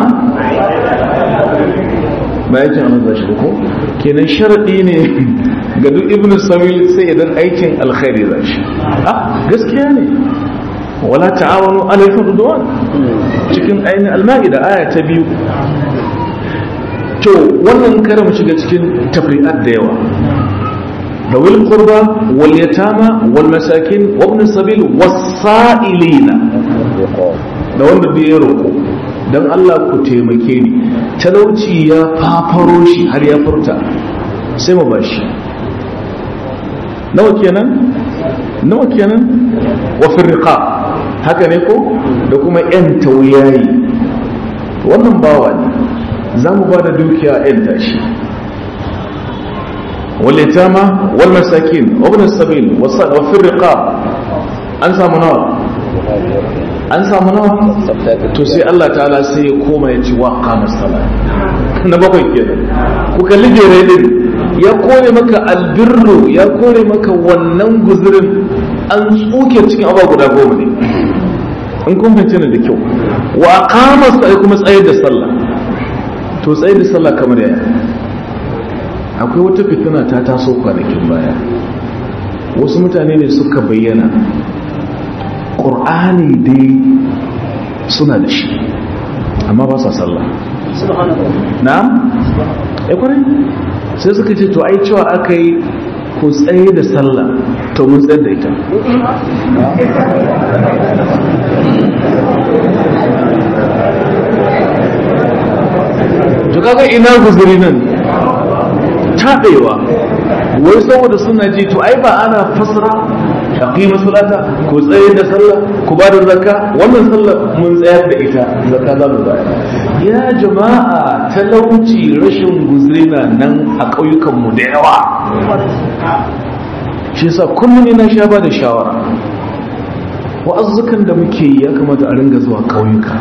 ba yake a maza shi ko kenan sharadi ne ga duk ibn sabil sai idan aikin alkhairi za shi ah gaskiya ne wala ta'awanu alal udwan cikin ainihin al-ma'ida aya ta biyu to wannan kare mu shiga cikin tafri'at da yawa ذوي القربى واليتامى والمساكين وابن السبيل والسائلين da wanda bai ya roƙo don Allah ku taimake ni talauci ya fafaro shi har ya furta sai mu ba shi nawa kenan nawa kenan wa firqa haka ne ko da kuma yan tauyayi wannan bawa ne za mu ba da dukiya yan tashi واليتامى والمساكين وابن السبيل وفي الرقاب أنسى منور أنسى منور تسي الله تعالى سي كوما يتي وقام الصلاة نبقى كده وكالي جريدين ya kore maka albirru ya kore maka wannan guzurin an tsuke cikin abuwa guda goma ne in kun fahimci da kyau wa aqama sai kuma tsayar da sallah to tsayar da sallah kamar yaya akwai wata fitina ta taso kwanakin baya wasu mutane ne suka bayyana ƙur'ani dai suna da shi amma ba sa sallah na'am ya kwarai sai suka ce to ai cewa aka yi ku tsaye da sallah to mun tsayar da ita to kaga ina guzuri nan taɓewa wai saboda suna ji to ai ba ana fasara a ƙima salata ku tsaye da sallah ku ba da zakka wannan sallah mun tsayar da ita zakka za mu bayar ya jama'a talauci rashin guzrina nan a ƙauyukanmu da yawa shi yasa kullum ina sha ba da shawara wa'azzukan da muke yi ya kamata a ringa zuwa ƙauyuka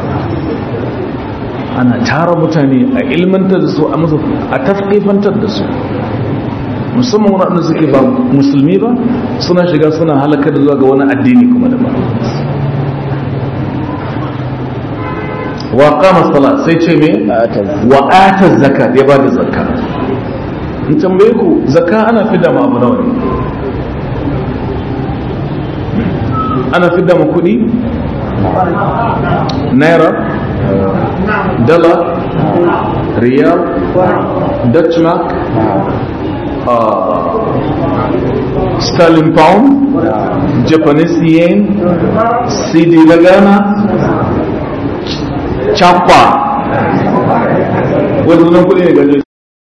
ana tara mutane a ilmantar da su a musu a tafkifantar da su musamman waɗanda suke ba musulmi ba suna shiga suna halakar da zuwa ga wani addini kuma da ba wa kama sala sai ce me wa ata zaka ya ba da zakka in tambaye ku zakka ana fidda ma abu nawa ne ana fidda ma kuɗi naira dollar riyal dutch mark uh, sterling pound japanese yen cd na ghana chapa wani nan kudi ne gajo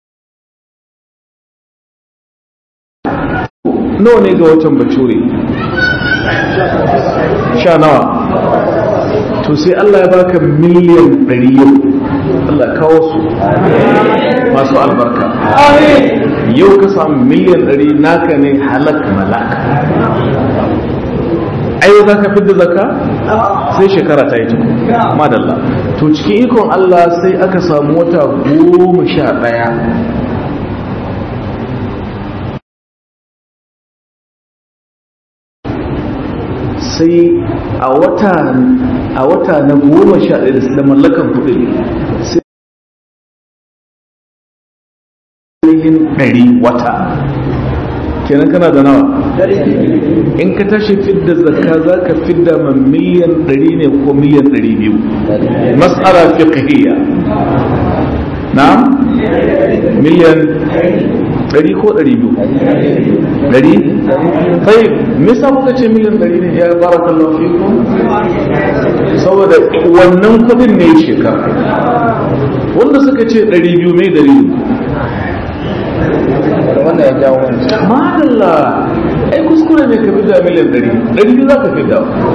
nawa ne ga watan bature sha nawa to sai Allah ya baka miliyan ɗari yau Allah kawo su masu albarka yau ka samu miliyan ɗari naka ne halak malaka ai za ka fi da zaka sai shekara ta yi tuku madalla to cikin ikon Allah sai aka samu wata goma sha ɗaya sai a wata a wata na goma sha ɗaya da mallakan kuɗi sai yin ɗari wata kenan kana da nawa in ka tashi fidda zakka za ka fidda ma miliyan ɗari ne ko miliyan ɗari biyu mas'ala fiqhiyya na miliyan ɗari ko ɗari biyu ɗari sai me yasa muka ce miliyan ɗari ne ya barakallahu fikum saboda wannan kuɗin ne shekara wanda suka ce ɗari biyu mai ɗari wannan ya jawo wancan madalla ai kuskure ne ka fidda miliyan ɗari ɗari biyu za ka fidda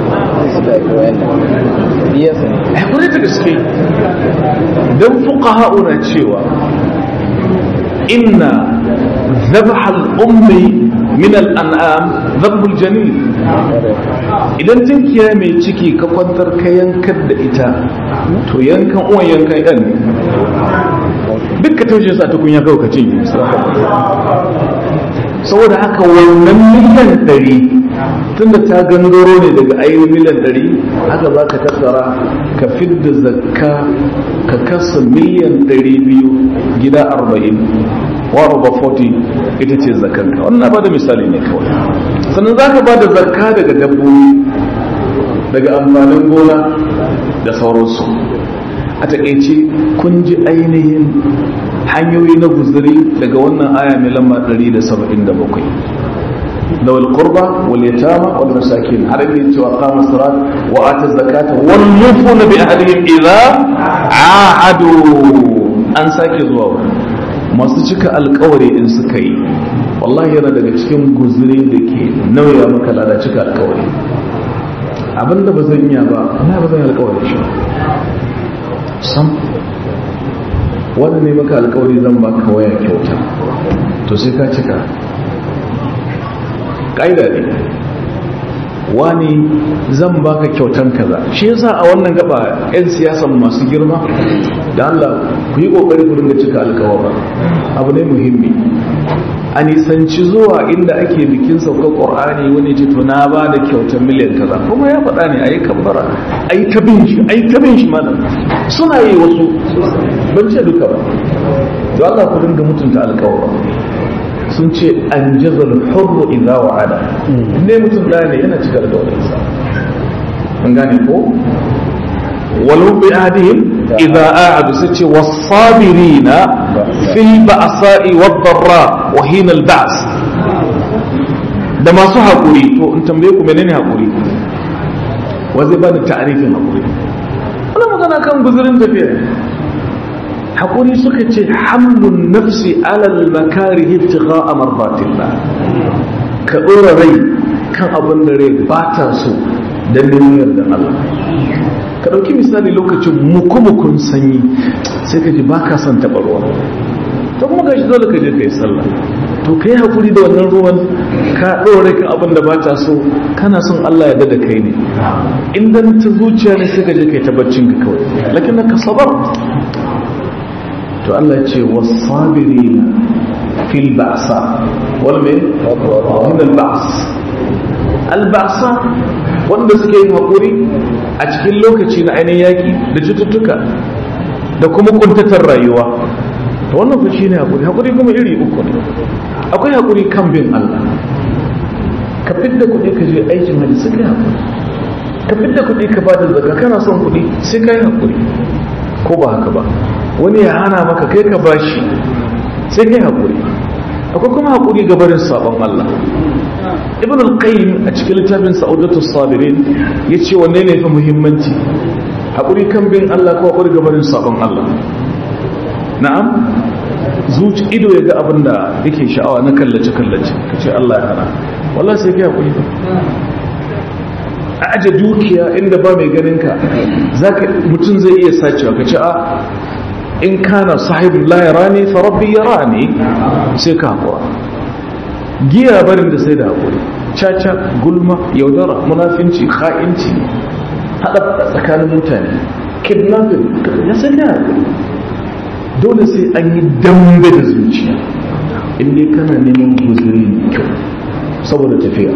ai kwarai da gaske don fuka na cewa inna ذبح الأم من الأنعام ذبح الجنين idan tinkiya mai ciki ka kwantar ka yankar da ita to yankan uwan yankan ɗan ne duk ka taushe sa ta kunya kawai ka cinye saboda haka wannan miliyan ɗari tunda ta gangaro ne daga ainihin miliyan ɗari haka za ka tattara ka fidda zakka ka kasa miliyan ɗari biyu gida arba'in wa over 40 ita ce zakanka wannan ba da misali ne kawai sannan za ka ba da zakka daga dabbobi daga amfanin gona da sauransu a taƙaice kun ji ainihin hanyoyi na guzuri daga wannan aya mai lamba 177 da wal qurba wal yatama wal masakin har ne cewa qama salat wa ata zakata wal mufuna bi ahdihim idza ahadu an sake zuwa masu cika alkawari in suka yi wallahi yana daga cikin guzuri da ke nauya maka lada cika alkawari abinda ba zan iya ba na ba zan yi alkawari shi sam wanda ne maka alkawari zan baka waya kyauta to sai ka cika ƙa'ida ne wani zan baka kyautan kaza shi yasa a wannan gaba 'yan siyasan masu girma da Allah ku yi kokari ku dinga cika alkawara abu ne muhimmi a nisanci zuwa inda ake bikin saukar qur'ani wani ce to na ba da kyautan miliyan kaza kuma ya faɗa ne ayi kambara ayi ta bin shi ayi ta bin shi malam suna yi wasu ban ce duka ba to Allah ku dinga mutunta alkawara sun ce an jazal hurru idza wa'ada ne mutum da ne yana cika da daularsa an gane ko walau bi ahdihim idza a'adu sace was-sabirina fil ba'sa'i wad-dharra wa hina al-ba's da masu hakuri to in tambaye ku menene hakuri wa zai bani ta'arifin hakuri wannan magana kan guzurin tafiya haƙuri suka ce hamlun nafsi alal makari ibtigha a marbatillah ka ɗora rai kan abin da rai ba ta so don neman da Allah ka ɗauki misali lokacin mukumukun sanyi sai ka ji ba ka son taɓa ruwa ta kuma gashi dole ka je ka yi sallah to ka yi haƙuri da wannan ruwan ka ɗora kan abin da ba ta so kana son Allah ya da kai ne in dan ta zuciya ne sai ka je ka yi tabbacin ka kawai lakin ka sabar to Allah ce wasabirina fil ba'sa wal min min al ba's al ba'sa wanda suke yin hakuri a cikin lokaci na ainihin yaki da cututtuka da kuma kuntatar rayuwa to wannan fa shine hakuri hakuri kuma iri uku ne akwai hakuri kan bin Allah ka fidda kuɗi ka je aikin hajji sai kai hakuri ka fidda kuɗi ka bada zakka kana son kuɗi sai kai hakuri ko ba haka ba wani ya hana maka kai ka bashi sai kai haƙuri akwai kuma haƙuri ga barin sabon Allah ibn al-qayyim a cikin littafin sa'udatu sabirin ya ce wanne ne fi muhimmanci haƙuri kan bin Allah ko haƙuri ga barin sabon Allah na'am zuci ido ya ga abin da yake sha'awa na kallace kallace ka ce Allah ya hana wallahi sai kai haƙuri a aje dukiya inda ba mai ganin ka zaka mutum zai iya sacewa ka ce a in kana sahibin la yarani fa rabbi yarani sai ka hakura giya barin da sai da hakuri caca gulma yaudara munafinci kha'inci haɗa tsakanin mutane kidnapping ya san ya dole sai an yi dambe da zuciya inda kana neman guzuri mai kyau saboda tafiya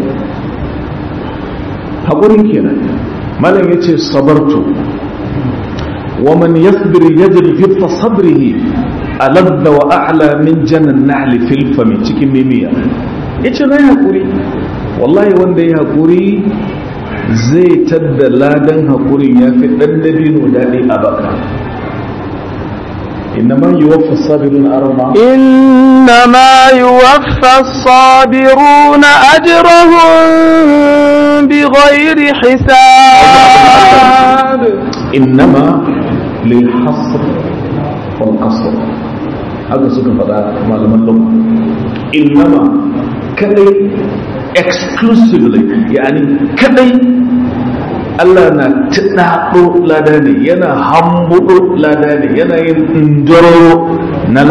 haƙurin kenan malam ya ce sabartu wa man yasbir yajid fi sabrihi aladda wa a'la min janan nahli fil fami cikin mimiya yace na haƙuri wallahi wanda ya haƙuri zai tadda ladan haƙurin ya fi ɗan dabino daɗi a baka إنما يوفى الصابرون أرما إنما يوفى الصابرون أجرهم بغير حساب إنما للحصر والقصر هذا سكن فضاء معلومة اللغة إنما كدي exclusively يعني كدي Allah na tuɗaɗo lada ne yana hambuɗo lada ne yana yin indoro na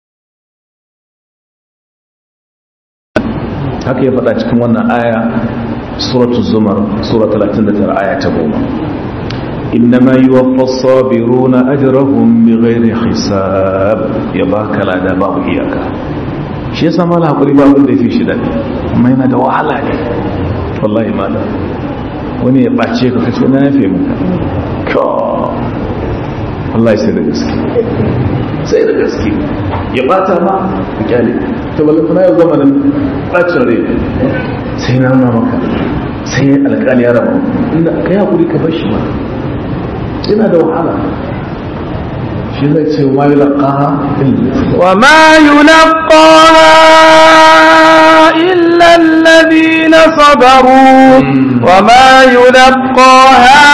haka ya faɗa cikin wannan aya suratu zumar sura 39 aya ta goma إنما يوفى الصابرون أجرهم بغير حساب يباك لا دا باب إياك shi yasa mala hakuri ba abin da ya fi shi daɗi amma yana da wahala ne wallahi mala wani ya ɓace ka kace na yafe maka ka wallahi sai da gaske sai da gaske ya ɓata ma ka kyale ta balin kuna yau zamanin ɓacin rai sai na nuna maka sai alƙali ya rama inda ka yi hakuri ka bar shi ma yana da wahala shi zai ce ma yi laƙaha وما يلقاها إلا الذين صبروا وما يلقاها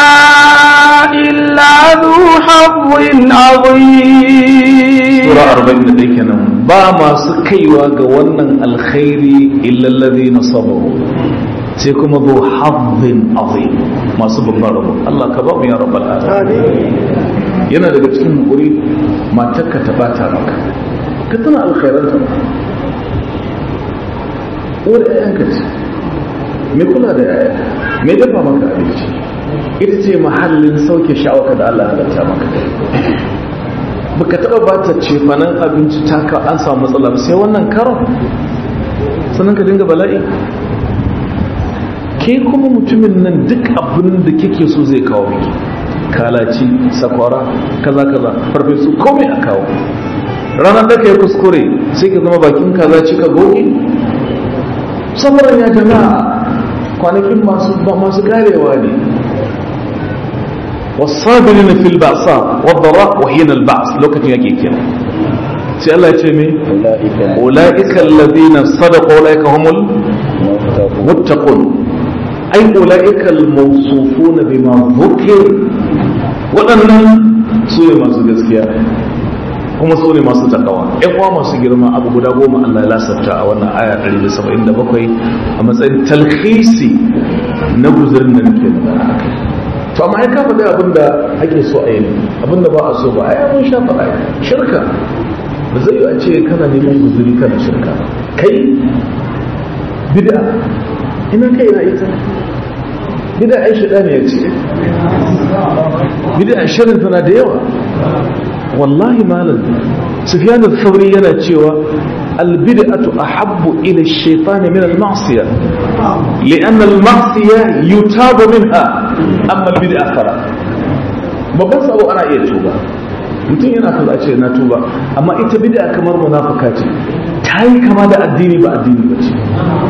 إلا ذو حظ عظيم sura arba'in da ɗaya kenan ba masu kaiwa ga wannan alkhairi illallazi na sabaru sai kuma zo hazzin azim masu babban rabo Allah ka ba mu ya rabbal alamin yana daga cikin hakuri matarka ta bata maka ka tana alkhairanta ba uwar ƴaƴanka ce me kula da ƴaƴa me dafa maka abinci ita ce mahallin sauke sha'awaka da Allah ya halatta maka baka taba ba ta cefanen abinci ta ka an samu matsala ba sai wannan karon sannan ka dinga bala'i ke kuma mutumin nan duk abin da kike so zai kawo miki kalaci sakwara kaza kaza farfesu komai a kawo ranar da ka yi kuskure sai ka zama bakin kaza cika goge samarin ya jama'a kwanakin masu karewa ne والصابرين في البأساء والضراء وحين البعث لو كنت يجي كده سي الله يتمي أولئك الذين صدقوا أولئك هم المتقون أي أولئك الموصوفون بما ذكر وأن سورة ما سجزكيا kuma su ne masu takawa ƴan uwa masu girma abu guda goma Allah ya lasafta a wannan aya 177 a matsayin talhisi na guzurin da nake magana akai to amma ai ka faɗi abin da ake so a yi abin da ba a so ba ai mun sha faɗa shirka ba zai yi a ce kana neman guzuri kana shirka kai bid'a ina kai na ita bid'a ai shida ne ya ce bid'a shirin tana da yawa wallahi malam sufyan al-thawri yana cewa البدعة أحب إلى الشيطان من المعصية لأن المعصية يتاب منها أما البدعة فلا babban sabo ana iya tuba mutum yana kaza ce na tuba amma ita bid'a kamar munafika ce ta yi kama da addini ba addini ba ce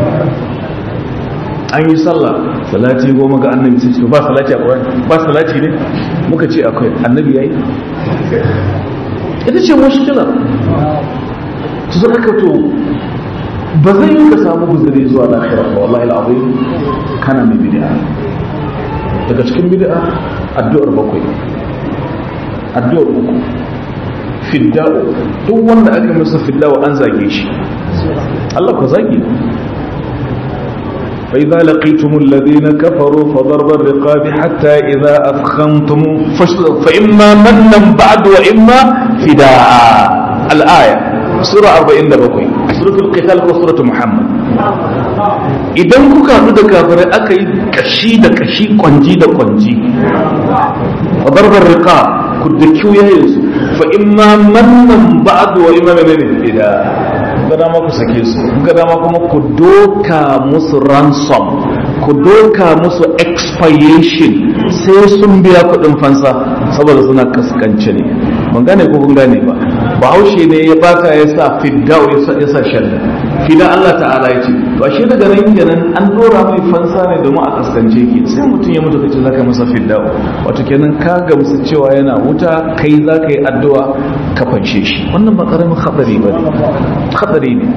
an yi sallah salati goma ga annabi sai ce ba salati a ƙwarai ba salati ne muka ce akwai annabi yayi ita ce mushkila su zaka ka to ba zai yi ka samu guzuri zuwa lahira ba wallahi al'azim kana mai bid'a daga cikin bid'a addu'ar bakwai addu'ar uku fidda'u duk wanda aka masa fidda'u an zage shi Allah ko zagi فإذا لقيتم الذين كفروا فضرب الرقاب حتى إذا أثخنتم فإما منا بعد وإما فداء الآية سورة 47 سورة القتال وسورة محمد idan kuka haɗu da kafirai aka yi kashi da kashi kwanji da kwanji a barbar rika ku da kiyayensu fa imma mannan ba'du wa imma menene ida ga dama ku sake su ga dama kuma ku doka musu ransom ku doka musu expiation sai sun biya kuɗin fansa saboda suna kaskance ne ban gane ko kun gane ba bahaushe ne ya baka ya sa fidda ya sa shadda fida Allah ta'ala ya ce to ashe daga nan kenan an dora mai fansa ne domin a kaskance ki sai mutum ya mutu kace zaka masa fidda wato kenan ka gamsu cewa yana wuta kai zaka yi addu'a ka fanshe shi wannan ba karamin hadari ba ne hadari ne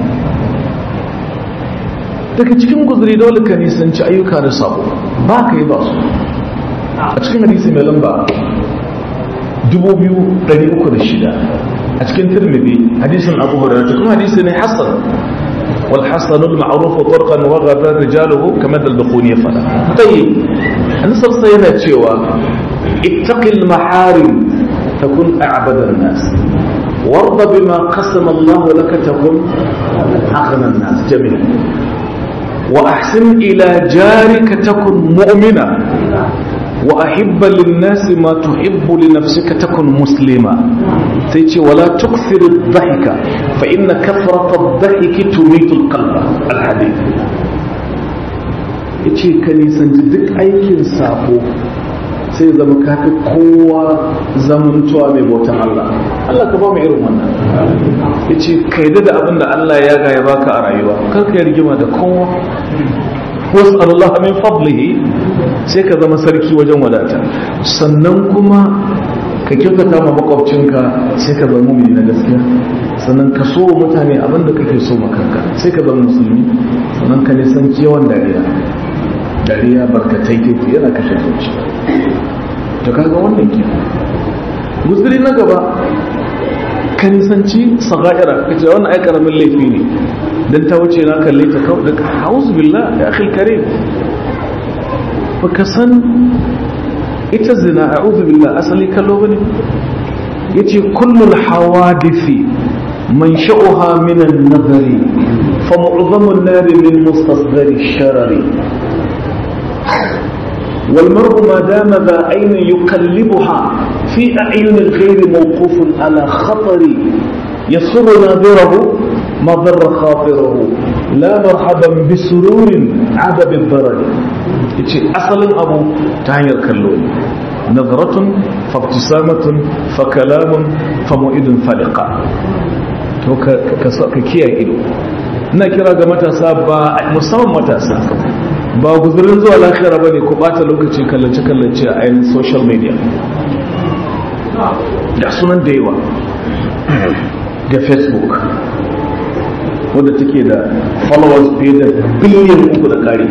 daga cikin guzuri dole ka nisanci ayyuka da sabo ba ka yi ba su a cikin hadisi mai lamba 2306 a cikin tirmidhi hadisin abu hurairah kuma hadisi ne hasan wal hasan al ma'ruf turqan wa ghadar rijaluhu kama dal bukhuni fala tayyib an sarsa yana cewa ittaqil maharim takun a'bada an-nas warda bima qasama Allah laka takun aghna an-nas jami'an wa ahsin ila jarika takun mu'mina وأحب للناس ما تحب لنفسك تكن مسلما تيجي ولا تكثر الضحك فإن كثرة الضحك تميت القلب الحديث yace ka nisanci duk aikin sabo sai zama kafi kowa zamantuwa mai bautan Allah Allah ka ba mu irin wannan yace ka yadda da abin da Allah ya ga ya baka a rayuwa kar ka yi rigima da kowa wasu Allah min fadlihi sai ka zama sarki wajen wadata sannan kuma ka kyautata ma makwabcinka sai ka zama mumini na gaskiya sannan ka so mutane abin da kake so makanka sai ka zama musulmi sannan ka nisanci yawan dariya dariya barkatai teku yana kashe zuci to kaga wannan ke guzuri na gaba ka nisanci saga'ira ka ce wannan ai karamin laifi ne dan ta wuce na kalle ta kawai daga hauzu billah ya akhil karim baka san ita zina a'udhu billah asali kallo bane yace kullul hawadisi man sha'uha min an-nazari fa mu'zamu an-nar min mustasghari ash-sharari والمرء ما دام ذا عين يقلبها في أعين الغير موقوف على خطر يسر ناظره ما ضر خاطره لا مرحبا بسرور عاد بالضرر yace asalin abu ta hanyar kallo ne nazaratun fabtisamatun fa kalamun fa mu'idun faliqa to ka kiyaye ido ina kira ga matasa ba musamman matasa ba guzurin zuwa lafiya ba ne ku bata lokaci kallace-kallace a ainihin social media da sunan da yawa da facebook wadda take da followers fiye da biliyan uku da kari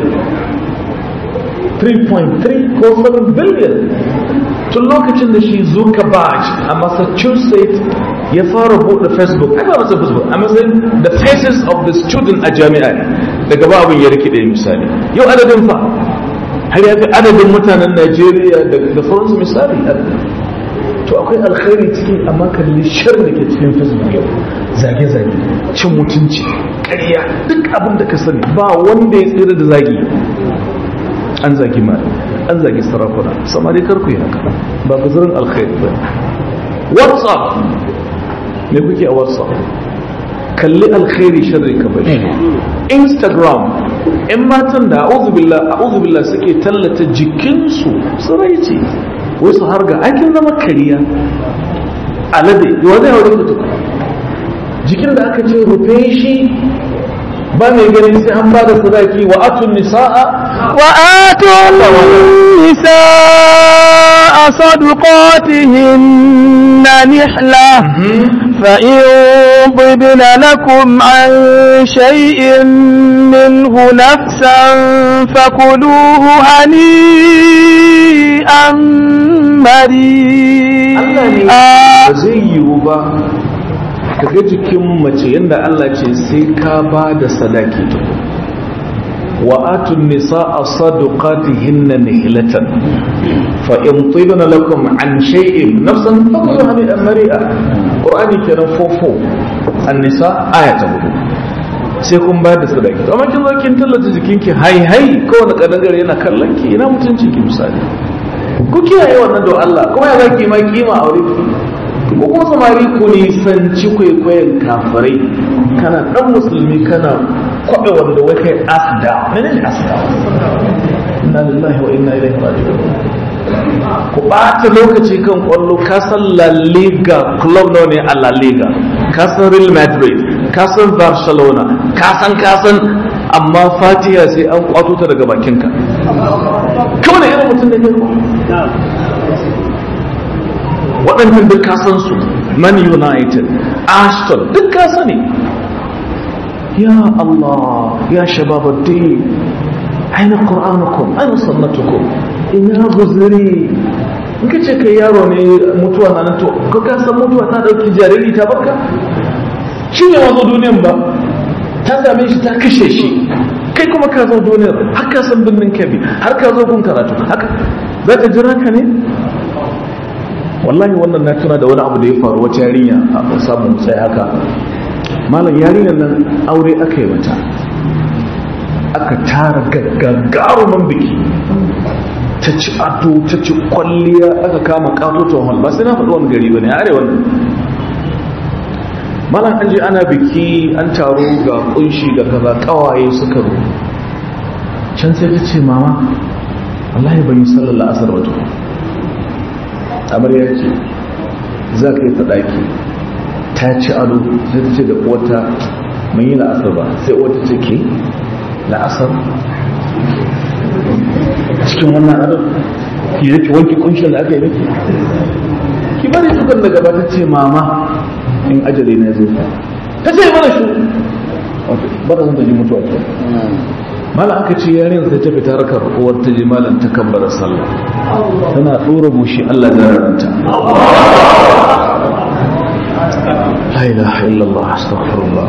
3.3 ko 7 billion tun lokacin da shi zuckerberg a massachusetts ya fara buɗe facebook aka masa facebook a matsayin the faces of the student a jami'a daga ba abin ya rikide misali yau adadin fa har ya fi adadin mutanen najeriya da sauransu misali to akwai alkhairi cikin amma kalli shar da ke cikin facebook yau zage-zage cin mutunci ƙarya duk abin da ka sani ba wanda ya tsira da zagi an zagi mara an zagi sarakuna samari karku yi haka ba ku zirin alkhairi ba whatsapp me kuke a whatsapp kalli alkhairi sharri ka bari instagram in matan da a'udhu billah suke tallata jikinsu tsiraici wai su harga aikin zama kariya alade yawa zai haure mutu jikin da aka ce rufe shi ba mai ganin sai an ba da sadaki wa atun nisa'a wa atun nisa'a sadaqatihinna nihla فإن طبن لكم عن شيء منه نفسا فكلوه هنيئا مريئا zai yiwu ba kaga jikin mace yadda Allah ce sai ka ba da sadaki وآتوا النساء صدقاتهن نهلة فإن طيبن لكم عن شيء نفسا فكلوا هنيئا مريئا قرآني كان فوفو النساء آية تقول sai kun ba da sadaki to amma kin zo kin tallata jikinki hai hai kowane kadangare yana kallon ki ina mutuncin ki misali ku kiyaye wannan don Allah kuma ya zaki ma kima a wurin ki ko kuma samari ku nisanci kwaikwayon kafirai kana dan musulmi kana kwaɓe wanda wai kai asda menene asda inna lillahi wa inna ilaihi raji'un ku ɓata lokaci kan kwallo ka san La Liga club nawa ne a La Liga ka san Real Madrid ka san Barcelona ka san ka san amma Fatiha sai an kwato ta daga bakinka kawai irin mutum da ke waɗannan duk ka san su Man United Ashton duk ka sani ya Allah ya shababaddin aina qur'anukum aina sunnatukum ina guzuri in ka ce kai yaro ne mutuwa na nan to ko ka san mutuwa ta dauki jariri ta barka shi ne wazo duniyan ba ta same shi ta kashe shi kai kuma ka zo duniyar har ka san binnin kabi har ka zo kun karatu haka za ka jira ka ne wallahi wannan na tuna da wani abu da ya faru wata yarinya a samun sai haka malam yarinyar nan aure aka yi mata aka tara gaggarumin biki ta ci ado ta ci kwalliya aka kama katoton hall ba sai na faɗi wani gari ba ne arewa ne malam an je ana biki an taro ga kunshi ga kaza kawaye suka ru can sai ta ce mama wallahi ban yi sallar la'asar wato amarya ce za ka yi ta ɗaki ta ci ado sai ta ce da uwata mun yi la'asar ba sai uwata ce ke la'asar cikin wannan ado ki yake wanki kunshin da aka yi miki ki bari tukun da gaba ta ce mama in ajali na zo ta ce mana shi ba da zan ta ji mutuwa ke mala aka ce yarin sai ta fita rakar uwar ta ji malam ta kabbara sallah tana ɗora bushi Allah da raranta la ilaha illallah astaghfirullah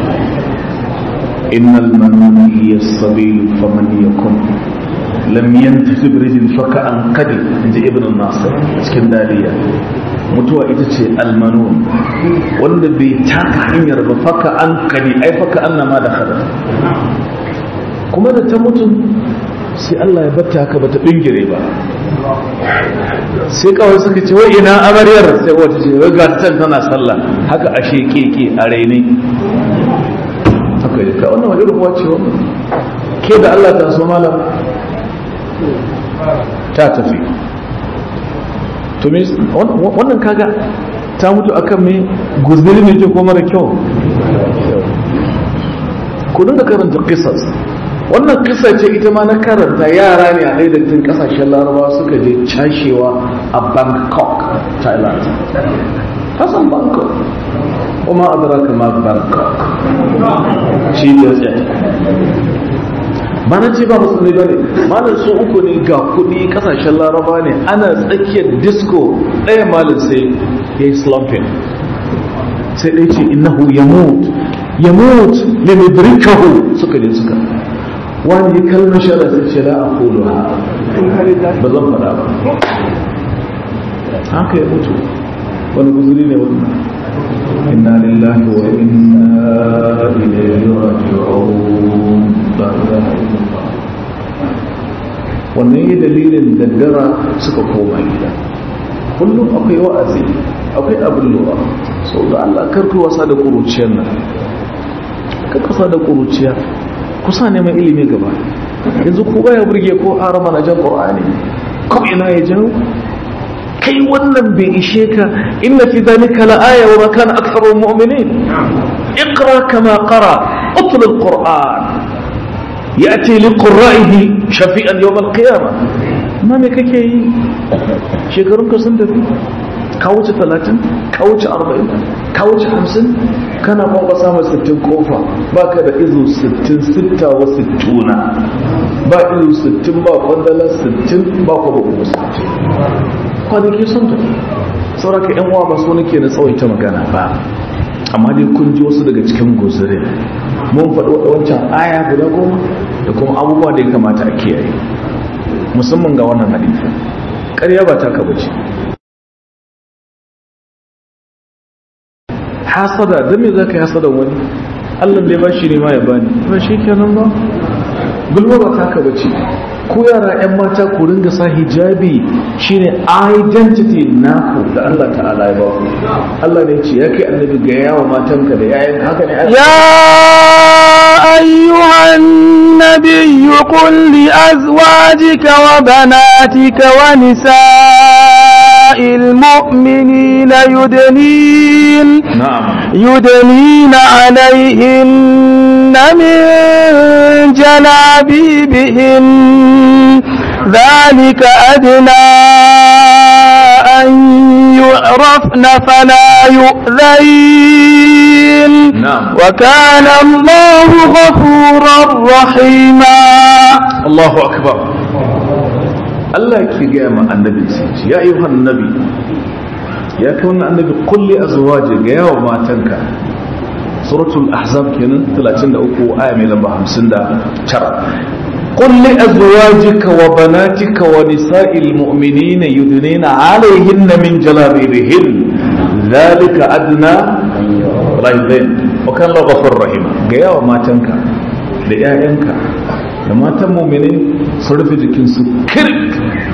innal manuna hiya as-sabil faman yakun lam yantafi birjin faka an kadi inji ibn nasir cikin daliya mutuwa ita ce almanun wanda bai taka hanyar ba faka an kadi ai faka an nama da kada kuma da ta mutum sai Allah ya batta haka bata bingire ba sai kawai suka ce wai ina amaryar sai wata ce wai ga can tana sallah haka a shekeke a raine haka yi ka wannan wajen rubuwa ce wannan ke da Allah ta so malam ta tafi to me wannan kaga ta mutu akan me guzuri ne ke ko mara kyau ku dinga karanta qisas wannan kisa ce ita ma na karanta yara ne a haidattin kasashen larabawa suka je cashewa a bangkok thailand hasan bangkok kuma adraka ma bangkok shi ne tsaye ba na ce ba musulmi ba ne malin su uku ne ga kudi kasashen laraba ne ana tsakiyar disco ɗaya malin sai ya yi slumping sai ɗaya ce innahu ya mutu ya mutu ne mai birkahu suka je suka wani kalmar shara sai ce la a kolo ha ba zan faɗa ba haka ya mutu wani guzuri ne wani inna lillahi wa inna ilaihi raji'un la ilaha illallah wannan yi dalilin daddara suka koma gida kullum akwai wa'azi akwai abin lura sau da Allah karku wasa da kuruciyar nan karku wasa da kuruciya kusa neman ilimi gaba yanzu ko baya burge ko harama na jan qur'ani ko ina ya jawo kai wannan bai ishe ka inna fi dhalika la aya wa ma kana aktharu mu'minin اقرا كما قرا اطل القران ياتي لقرائه شفيئا يوم القيامه ما me kake yi shekarun ka sun tafi ka wuce 30 ka wuce 40 ka wuce 50 kana ba ba samu 60 kofa baka da izu 60 sitta wa 60 ba izu 60 ba kwandala 60 ba ko ba 60 kwanaki sun tafi sauraka yan uwa ba so nake na tsawaita magana ba amma dai kun ji wasu daga cikin guzurin mun faɗi wancan aya guda goma da kuma abubuwa da ya kamata a kiyaye musamman ga wannan hadisi ƙarya ba ta kaba ce hasada don me za ka yi hasada wani allah bai ba shi ne ma ya bani ba shi kenan ba gulma ba ta kaba ce ko yara 'yan mata ku ringa sa hijabi shine identity naku da Allah ta'ala ya ba ku Allah ne ce ya kai annabi ga yawa matanka da yayan haka ne يا أيها النبي قل لأزواجك وبناتك ونساء المؤمنين يدنين na'am يدنين عليهن من جلابيبهن ذلك أدنى أن يعرفن فلا يؤذين نعم. وكان الله غفورا رحيما Allahu akbar Allah ke gaya ma annabi sai ce, ya ayyuhan nabi ya kai wannan annabi kulli azwaji ga yawa matanka suratul ahzab kenan 33 aya mai lamba 59 قل لأزواجك وبناتك ونساء المؤمنين يدنين عليهن من جلابيبهن ذلك أدنى ولا يذين وكان الله غفور رحيم جاء وما تنكا لآيانك لما تم مؤمنين صرف جكنسو كرك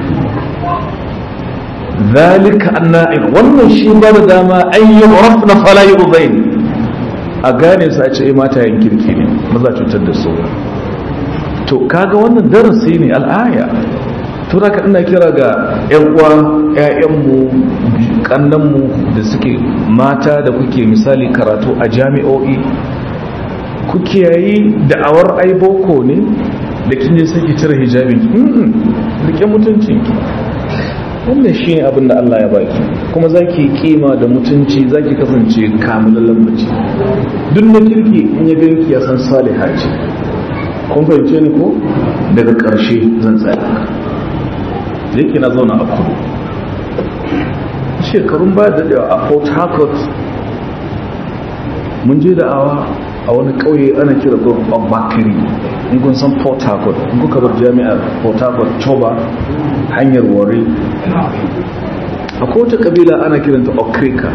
ذلك أدنى wannan shi ba da dama an yi rafna fala yi uzain a gane su a ce mata yin kirki ne maza cutar da su to kaga wannan darasi ne al'aya tura ka ina kira ga 'yan uwa 'ya'yanmu kannanmu da suke mata da kuke misali karatu a jami'o'i kuke yayi da'awar ai boko ne da kin je sai ki cire hijabin rike mutuncinki wannan shi ne abin da Allah ya baki kuma za ki kima da mutunci za ki kasance kamilallen mace duk na kirki in ya ganki ya san saliha ce kun fahimce ni ko daga ƙarshe zan tsaya da yake na zauna a kudu shekarun baya daɗewa a port harcourt mun je da awa a wani ƙauye ana kira gurbin bakari in kun san port harcourt in kuka bar jami'ar port harcourt choba hanyar wari akwai wata ƙabila ana kiranta okrika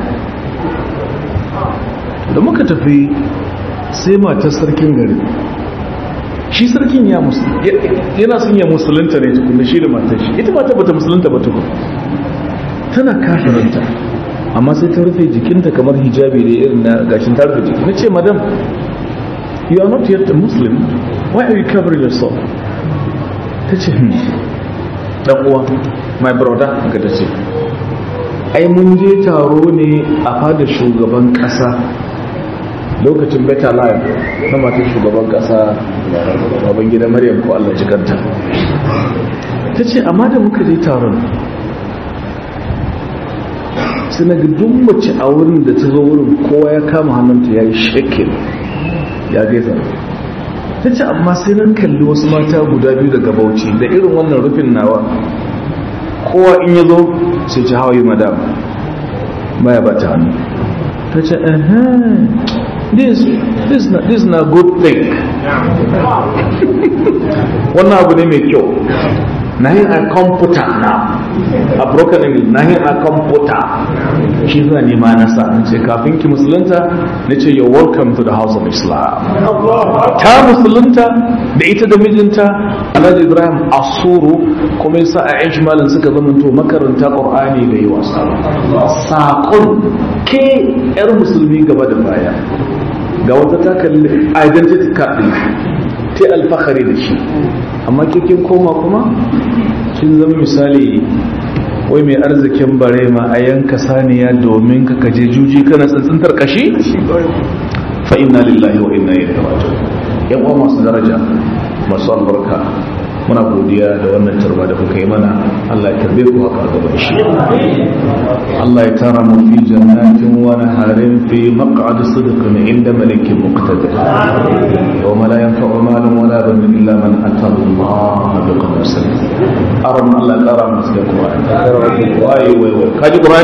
da muka tafi sai matar sarkin gari shi sarkin ya yana son ya musulunta ne tukun da shi da matar shi ita mata bata musulunta ba tukun tana kafiranta amma sai ta rufe jikinta kamar hijabi da irin na gashin ta rufe jiki na ce madam you are not yet a muslim why are you covering yourself ta ce hmm dan uwa my brother ga ta ce ai mun je taro ne a fadar shugaban kasa lokacin better life na matan shugaban kasa baban gida maryam ko allah jikanta ta ce amma da muka je taron sai na duk mace a wurin da ta zo wurin kowa ya kama hannunta ya yi shekin ya gaisa ta ce amma sai na kalli wasu mata guda biyu daga bauchi da irin wannan rufin nawa kowa in ya zo sai ci hawaii madam baya ba ta hannu ta ce this this na this na good thing wannan abu ne mai kyau na yin a computer na a broken english na yin a computer shi za ne ma na sa ce kafin ki musulunta na ce you're welcome to the house of islam ta musulunta da ita da mijinta alhaji ibrahim asuru kuma yasa a yan shimalin suka zamanto makaranta qur'ani da yi wasa saƙon ke yar musulmi gaba da baya ga wata ta kalli identity card ɗin ta alfahari da shi amma kikin koma kuma kin zama misali wai mai arzikin bare ma a yanka saniya domin ka kaje juji kana tsantsantar kashi fa inna lillahi wa inna ilaihi raji'un yan uwa masu daraja masu albarka muna godiya da wannan tarba da kuka yi mana Allah ya karbe ku haka gaba da shi Allah ya tara mu fi jannatin wa naharin fi maq'ad sidqin inda malikin muqtadir yawma la yanfa'u malun wala banun illa man ata Allah bi qalbin salim aram Allah ya tara mu cikin Qur'ani wai wai wai kaji Qur'ani ko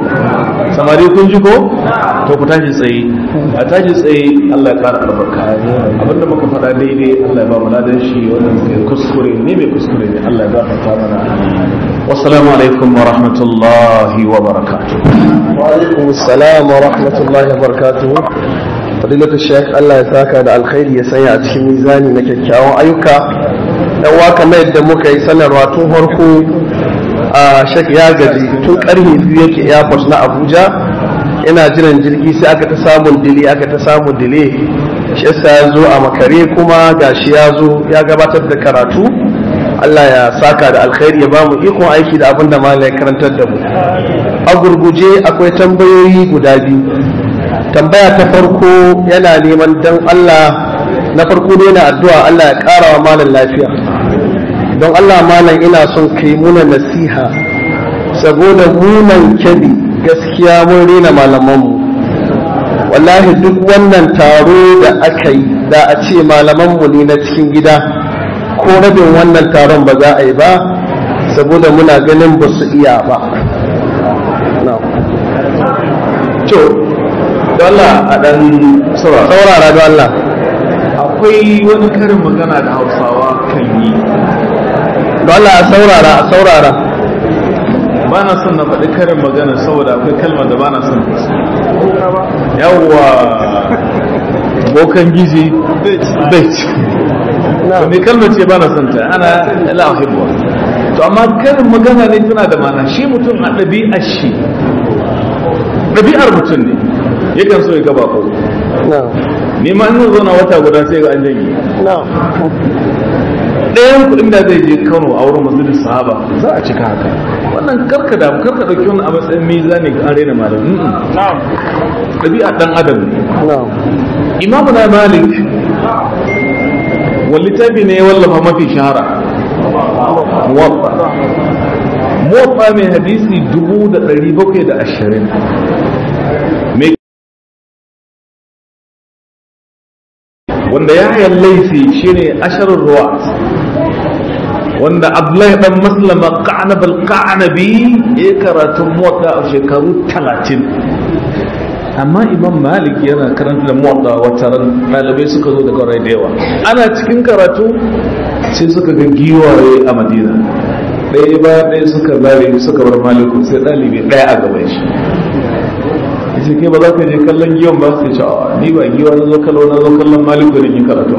samari kun ji ko to ku tashi tsaye a tashi tsaye Allah ya kara albarka abinda muka faɗa daidai Allah ya ba mu ladan shi wanda muke kuskure ne mai kuskure ne Allah ya gafarta mana wassalamu alaikum wa rahmatullahi wa barakatuh وعليكم السلام ورحمة الله وبركاته فضيلة الشيخ الله يساك على الخير يسيع cikin mizani na kyakkyawan ayyuka dan waka mai da muka yi sanarwa tun farko a shek ya gaji tun karfe biyu yake airport na Abuja ina jiran jirgi sai aka ta samun dile aka ta samun dile shi yasa ya zo a makare kuma gashi ya zo ya gabatar da karatu Allah ya saka da alkhairi ya bamu ikon aiki da abin da malai karantar da mu a gurguje akwai tambayoyi guda biyu tambaya ta farko yana neman dan Allah na farko ne na addu'a Allah ya ƙara wa malam lafiya don Allah malam ina son kai muna nasiha saboda munan kyabi gaskiya mun rena malamanmu wallahi duk wannan taro da aka yi da a ce malamanmu ne na cikin gida ko rabin wannan taron ba za a yi ba saboda muna ganin ba su iya ba to dole a dan saurara saurara don Allah akwai wani karin magana da hausawa kan yi don Allah a saurara a saurara ba na son na faɗi karin magana saboda akwai kalmar da ba na son yawwa bokan gizi bai to me kalmar ce ba na son ta ana la uhibbu to amma karin magana ne tana da mana shi mutum a ɗabi'ar shi ɗabi'ar mutum ne yakan so ya gaba ko ni ma in zo na wata guda sai ga an janye ɗayan kuɗin da zai je Kano a wurin masjidin sahaba za a cika haka wannan karka da karka dauki wannan a matsayin mizani ga an rena malamin na'am ɗabi'a dan adam ne imamu na malik wani littafi ne ya wallafa mafi shahara muwaffa muwaffa mai hadisi dubu da ɗari bakwai da ashirin wanda ya hayar laifi shine asharar ruwa wanda abdullahi dan maslama ka'anabal ka'anabi ya karatun muwatta a shekaru talatin amma imam malik yana karanta da muwatta wata ran ɗalibai suka zo daga rai da yawa ana cikin karatu sai suka ga giwaye a madina ɗaya ba ɗaya suka zare suka bar maliku sai ɗalibi ɗaya a gaban shi yace kai ba za ka je kallon giwan ba sai ce ni ba giwa na zo kallo na zo kallon maliku da yin karatu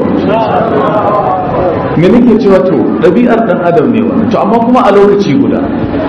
me nake cewa to ɗabi'ar ɗan adam ne wannan to amma kuma a lokaci guda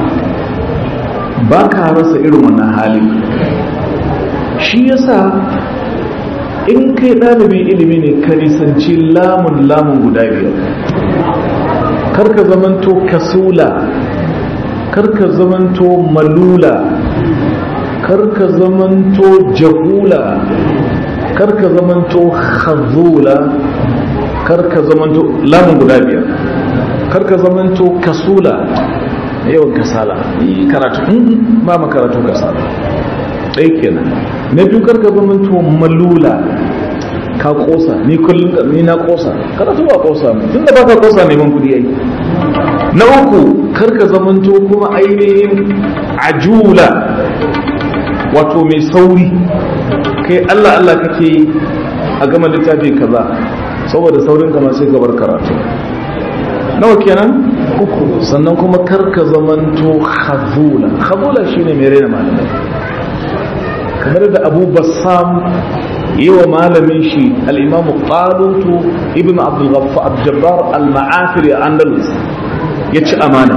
ba ka rasa irin wannan hali shi yasa in kai ɗalibin ilimi ne ka nisanci lamun lamun guda biyar karka zamanto kasula karka zamanto malula karka zamanto jahula karka zamanto khazula karka zamanto lamun guda biyar karka zamanto kasula yawan kasala karatu ba ma karatu kasala ɗaya kenan na biyu karka zamanto malula ka kosa ni kullum ni na kosa karatu ba kosa tun da baka kosa neman kudi yayi na uku karka zamanto kuma ainihin ajula wato mai sauri kai Allah Allah kake a gama littafi kaza saboda saurin kama sai gabar karatu nawa kenan uku sannan kuma karka zamanto khazula khazula shine mai rena malamai kamar da Abu Bassam yi wa malamin shi al-Imam Qalutu ibn Abdul Ghaffar Jabbar al-Ma'afiri Andalus ya ci amana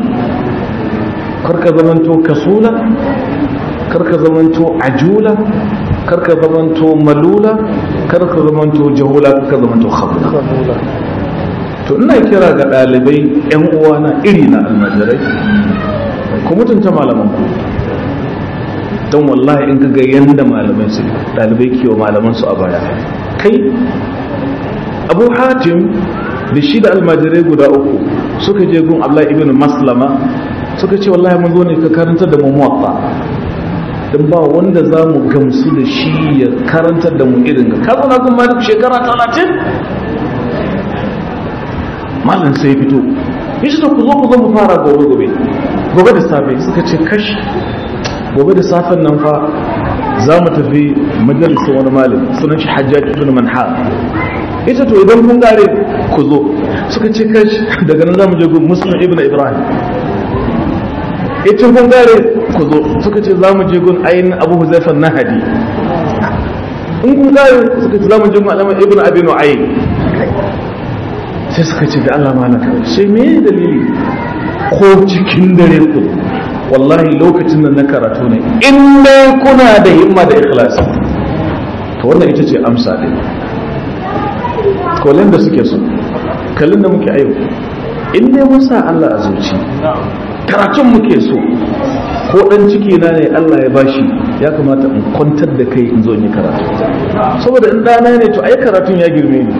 karka zamanto kasula karka zamanto ajula karka zamanto malula karka zamanto jahula karka zamanto khabula to ina kira ga ɗalibai yan uwana iri na almajirai ku mutunta malaman ku don wallahi in ka ga yanda malamai su ɗalibai ke wa malaman su a baya kai abu hatim da shi da almajirai guda uku suka je gun abdullahi ibn maslama suka ce wallahi mun zo ne ka karanta da mu muwatta don ba wanda za mu gamsu da shi ya karantar da mu irin ga kazo na kuma shekara talatin malam sai fito ya ce ku zo ku zo mu fara gobe gobe gobe da safe suka ce kashi gobe da safen nan fa za mu tafi majalisar wani malam sunan shi hajjaj ibn manhar ita to idan kun gare ku zo suka ce kashi daga nan za mu je gun muslim ibn ibrahim ita kun gare ku zo suka ce za mu je gun ayin abu huzaifan nahadi in kun gare suka ce za mu je gun alama ibn abi nu'ayn sai suka ce da Allah mana kawai sai me dalili ko cikin dare ku wallahi lokacin da na karatu ne in dai kuna da himma da ikhlasi to wannan ita ce amsa din kolin da suke so kallon da muke ayo in dai mun sa Allah a zuci karatun muke so ko dan ciki na ne Allah ya bashi ya kamata in kwantar da kai in zo in yi karatu saboda in dana ne to ai karatun ya girme ni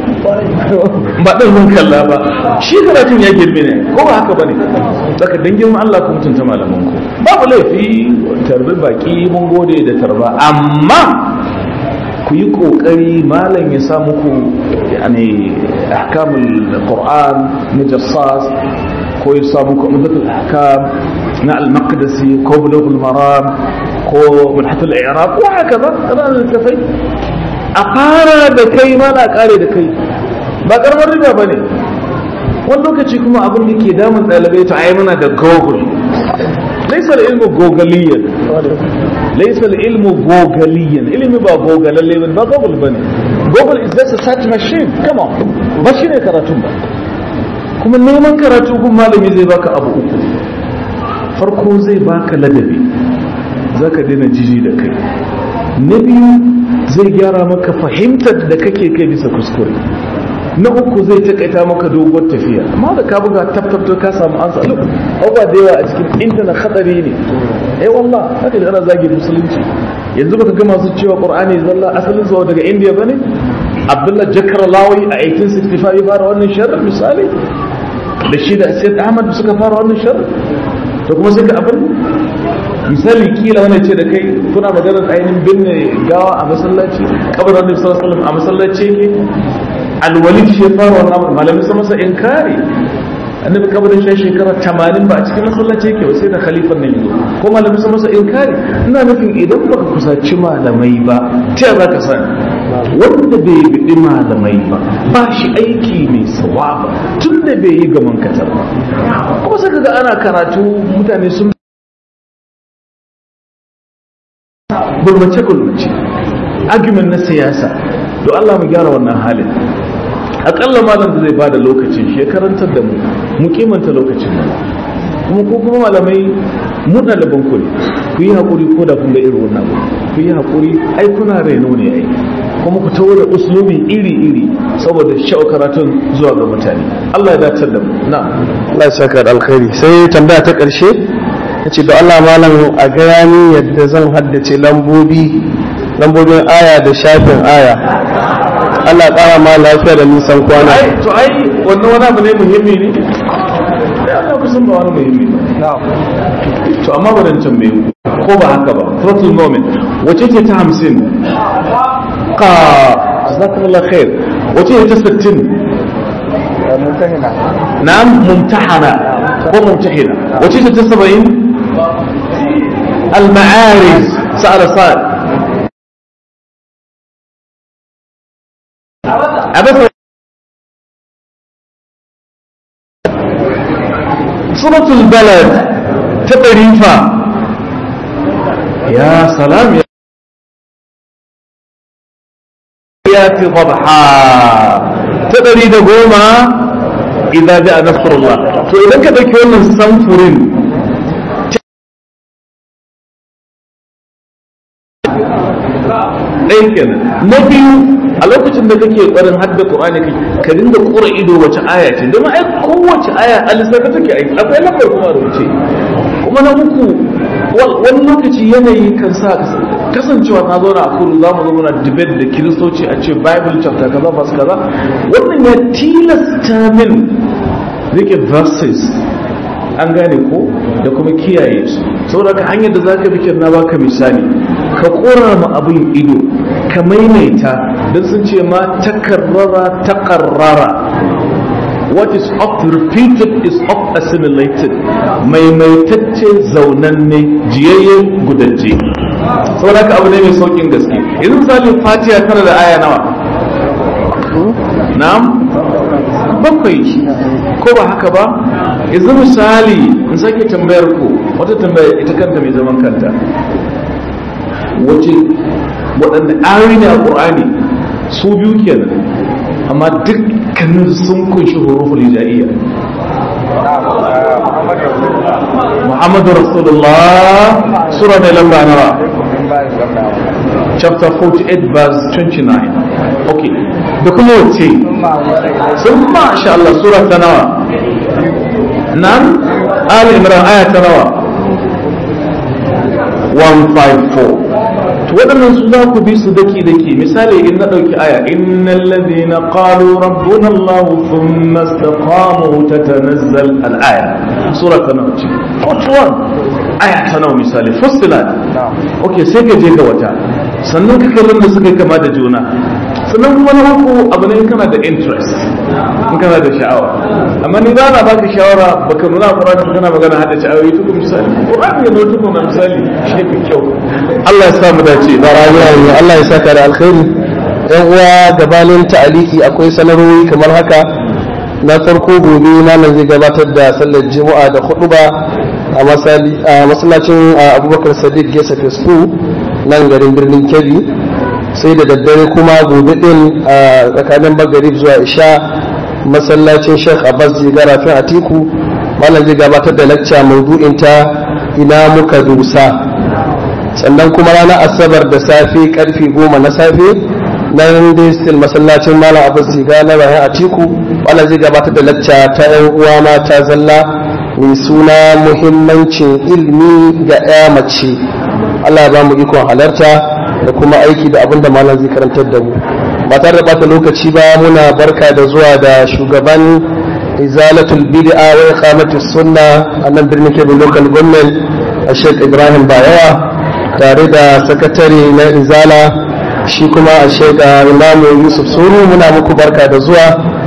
ba dan mun kalla ba shi karatun ya girme ne ko ba haka bane saka dan girman Allah ku mutunta malaman ku babu laifi tarbi baki mun gode da tarba amma ku yi kokari malam ya sa muku yani ahkamul qur'an mujassas ko ya sa muku umdatul ahkam na al-maqdisi ko bulughul maram ko mulhatul i'rab wa hakaza ran tafai a fara da kai ma na kare da kai ba karamar riba bane wani lokaci kuma abin da ke damun ɗalibai ta ai muna da google laisa ilmu gogaliyan laisa ilmu gogaliyan ilimi ba gogalalle ba google bane google is just a search machine come on ba shi ne karatun ba kuma neman karatu gun malami zai baka abu uku farko zai baka ladabi za ka daina jiji da kai na biyu zai gyara maka fahimtar da kake kai bisa kuskure na uku zai takaita maka doguwar tafiya amma da ka buga tabtabto ka samu ansa look abubuwa da yawa a cikin intanet hadari ne eh wallah haka da ana zagi musulunci yanzu baka ga masu cewa qur'ani zalla asalin zuwa daga indiya bane abdullah jakar lawi a 1865 ya fara wannan sharri misali da shi da sayyid ahmad suka fara wannan sharri da kuma suka abin misali kila wani ce da kai kuna maganar ainihin binne gawa a masallaci kabarin annabi sallallahu alaihi wasallam a masallaci yake alwalid shi ya fara wannan malamin sa masa inkari annabi kabarin shi shekara 80 ba a cikin masallaci yake ba sai da khalifan nan yazo ko malamin sa masa inkari ina nufin idan baka kusaci malamai ba ta za ka sani wanda bai biɗi malamai ba ba shi aiki mai sawaba tun da bai yi gaman katar ba kuma sai kaga ana karatu mutane sun gulmace gulmace argument na siyasa to Allah mu gyara wannan halin akalla malam da zai bada lokacin shi ya karantar da mu mu kimanta lokacin mu kuma ko kuma malamai mu ɗaliban ku ne ku yi haƙuri ko da kun ga irin wannan ku yi haƙuri ai kuna reno ne ai kuma ku tawo da uslubi iri iri saboda sha'o karatun zuwa ga mutane Allah ya dace da mu na Allah ya saka da alkhairi sai tambaya ta ƙarshe yace da Allah malam a gaya ni yadda zan haddace lambobi lambobin aya da shafin aya Allah ƙara ma lafiya da nisan kwana ai to ai wannan wani abu ne muhimmi ne sai Allah kusan ba wani muhimmi ba to amma ba dan tambaye ko ba haka ba throttle moment wace ce ta 50 ka jazakallahu khair wace ce ta 60 mumtahina na'am mumtahana ko mumtahina wace ce ta 70 al-ma'arij sa'ala sa'al abasa سورة البلد تقريفا يا سلام يا ياتي ضبحا تقري دقوما إذا جاء نصر الله فإذا كذا كون سنفرين ɗaya kenan na biyu a lokacin da kake ƙwarin hadda Qur'ani ka dinga ƙura ido wace aya ce domin ai kowace aya a lissafi take aiki akwai lambar kuma rubuce kuma na uku wani lokaci yanayi kan sa kasancewa na zauna a kudu za mu zo muna debate da kiristoci a ce bible chapter kaza masu kaza wannan ya tilasta min rike verses an gane ko da kuma kiyaye su saboda ka hanyar da zaka bi na baka misali ka kora ma abin ido ka maimaita don sun ce ma takarrara takarrara what is oft repeated is oft assimilated maimaitacce zaunanne jiyayye gudajje saboda haka abu ne mai saukin gaske yanzu misali fatiha tana da aya nawa na'am bakwai ko ba haka ba yanzu misali in sake tambayar ku wata tambaya ita kanta mai zaman kanta wace waɗanda ayoyi ne a ƙur'ani su biyu kenan amma dukkanin sun kunshi huruful hijaiya Muhammadu Rasulullah sura mai lamba nawa chapter 48 verse 29 okay da kuma wace sun masha Allah sura ta nawa nan Ali Imran aya ta nawa 154 to waɗannan su za ku bi su daki daki misali in na ɗauki aya innal ladhina qalu rabbuna Allah thumma istaqamu tatanazzal al aya sura ta nawa ce 41 aya ta nawa misali fussilat okay sai ka je ga wata sannan ka kallon da suka kama da juna sannan kuma na uku abu ne kana da interest in kana da sha'awa amma ni ba na baka shawara baka nuna Qur'ani kana magana hada sha'awa to kuma misali Qur'ani ne to kuma misali shi fi kyau Allah ya sa mu dace Barani Allah ya saka da alkhairi yan uwa gabanin ta'aliki akwai sanarwoyi kamar haka na farko gobe malam zai gabatar da sallar juma'a da huɗuba a masallacin abubakar sadiq gesa fesku nan garin birnin kebbi sai da daddare kuma gobe din a tsakanin magarib zuwa isha masallacin sheikh abbas jigara fin atiku malam zai gabatar da lacca maudu'in ta ina muka dusa sannan kuma ranar asabar da safe karfe goma na safe nan dai still masallacin malam abbas jiga na rahin atiku malam zai gabatar da lacca ta yan uwa mata zalla mai suna muhimmancin ilimi ga ya mace Allah ya ba mu ikon halarta da kuma aiki da abin da malam zai karantar da mu ba tare da bata lokaci ba muna barka da zuwa da shugaban izalatul bid'a wa iqamatus sunna a nan birnin Kebbi local government Sheikh Ibrahim Bayawa tare da sakatare na izala shi kuma a Sheikh Imam Yusuf Suru muna muku barka da zuwa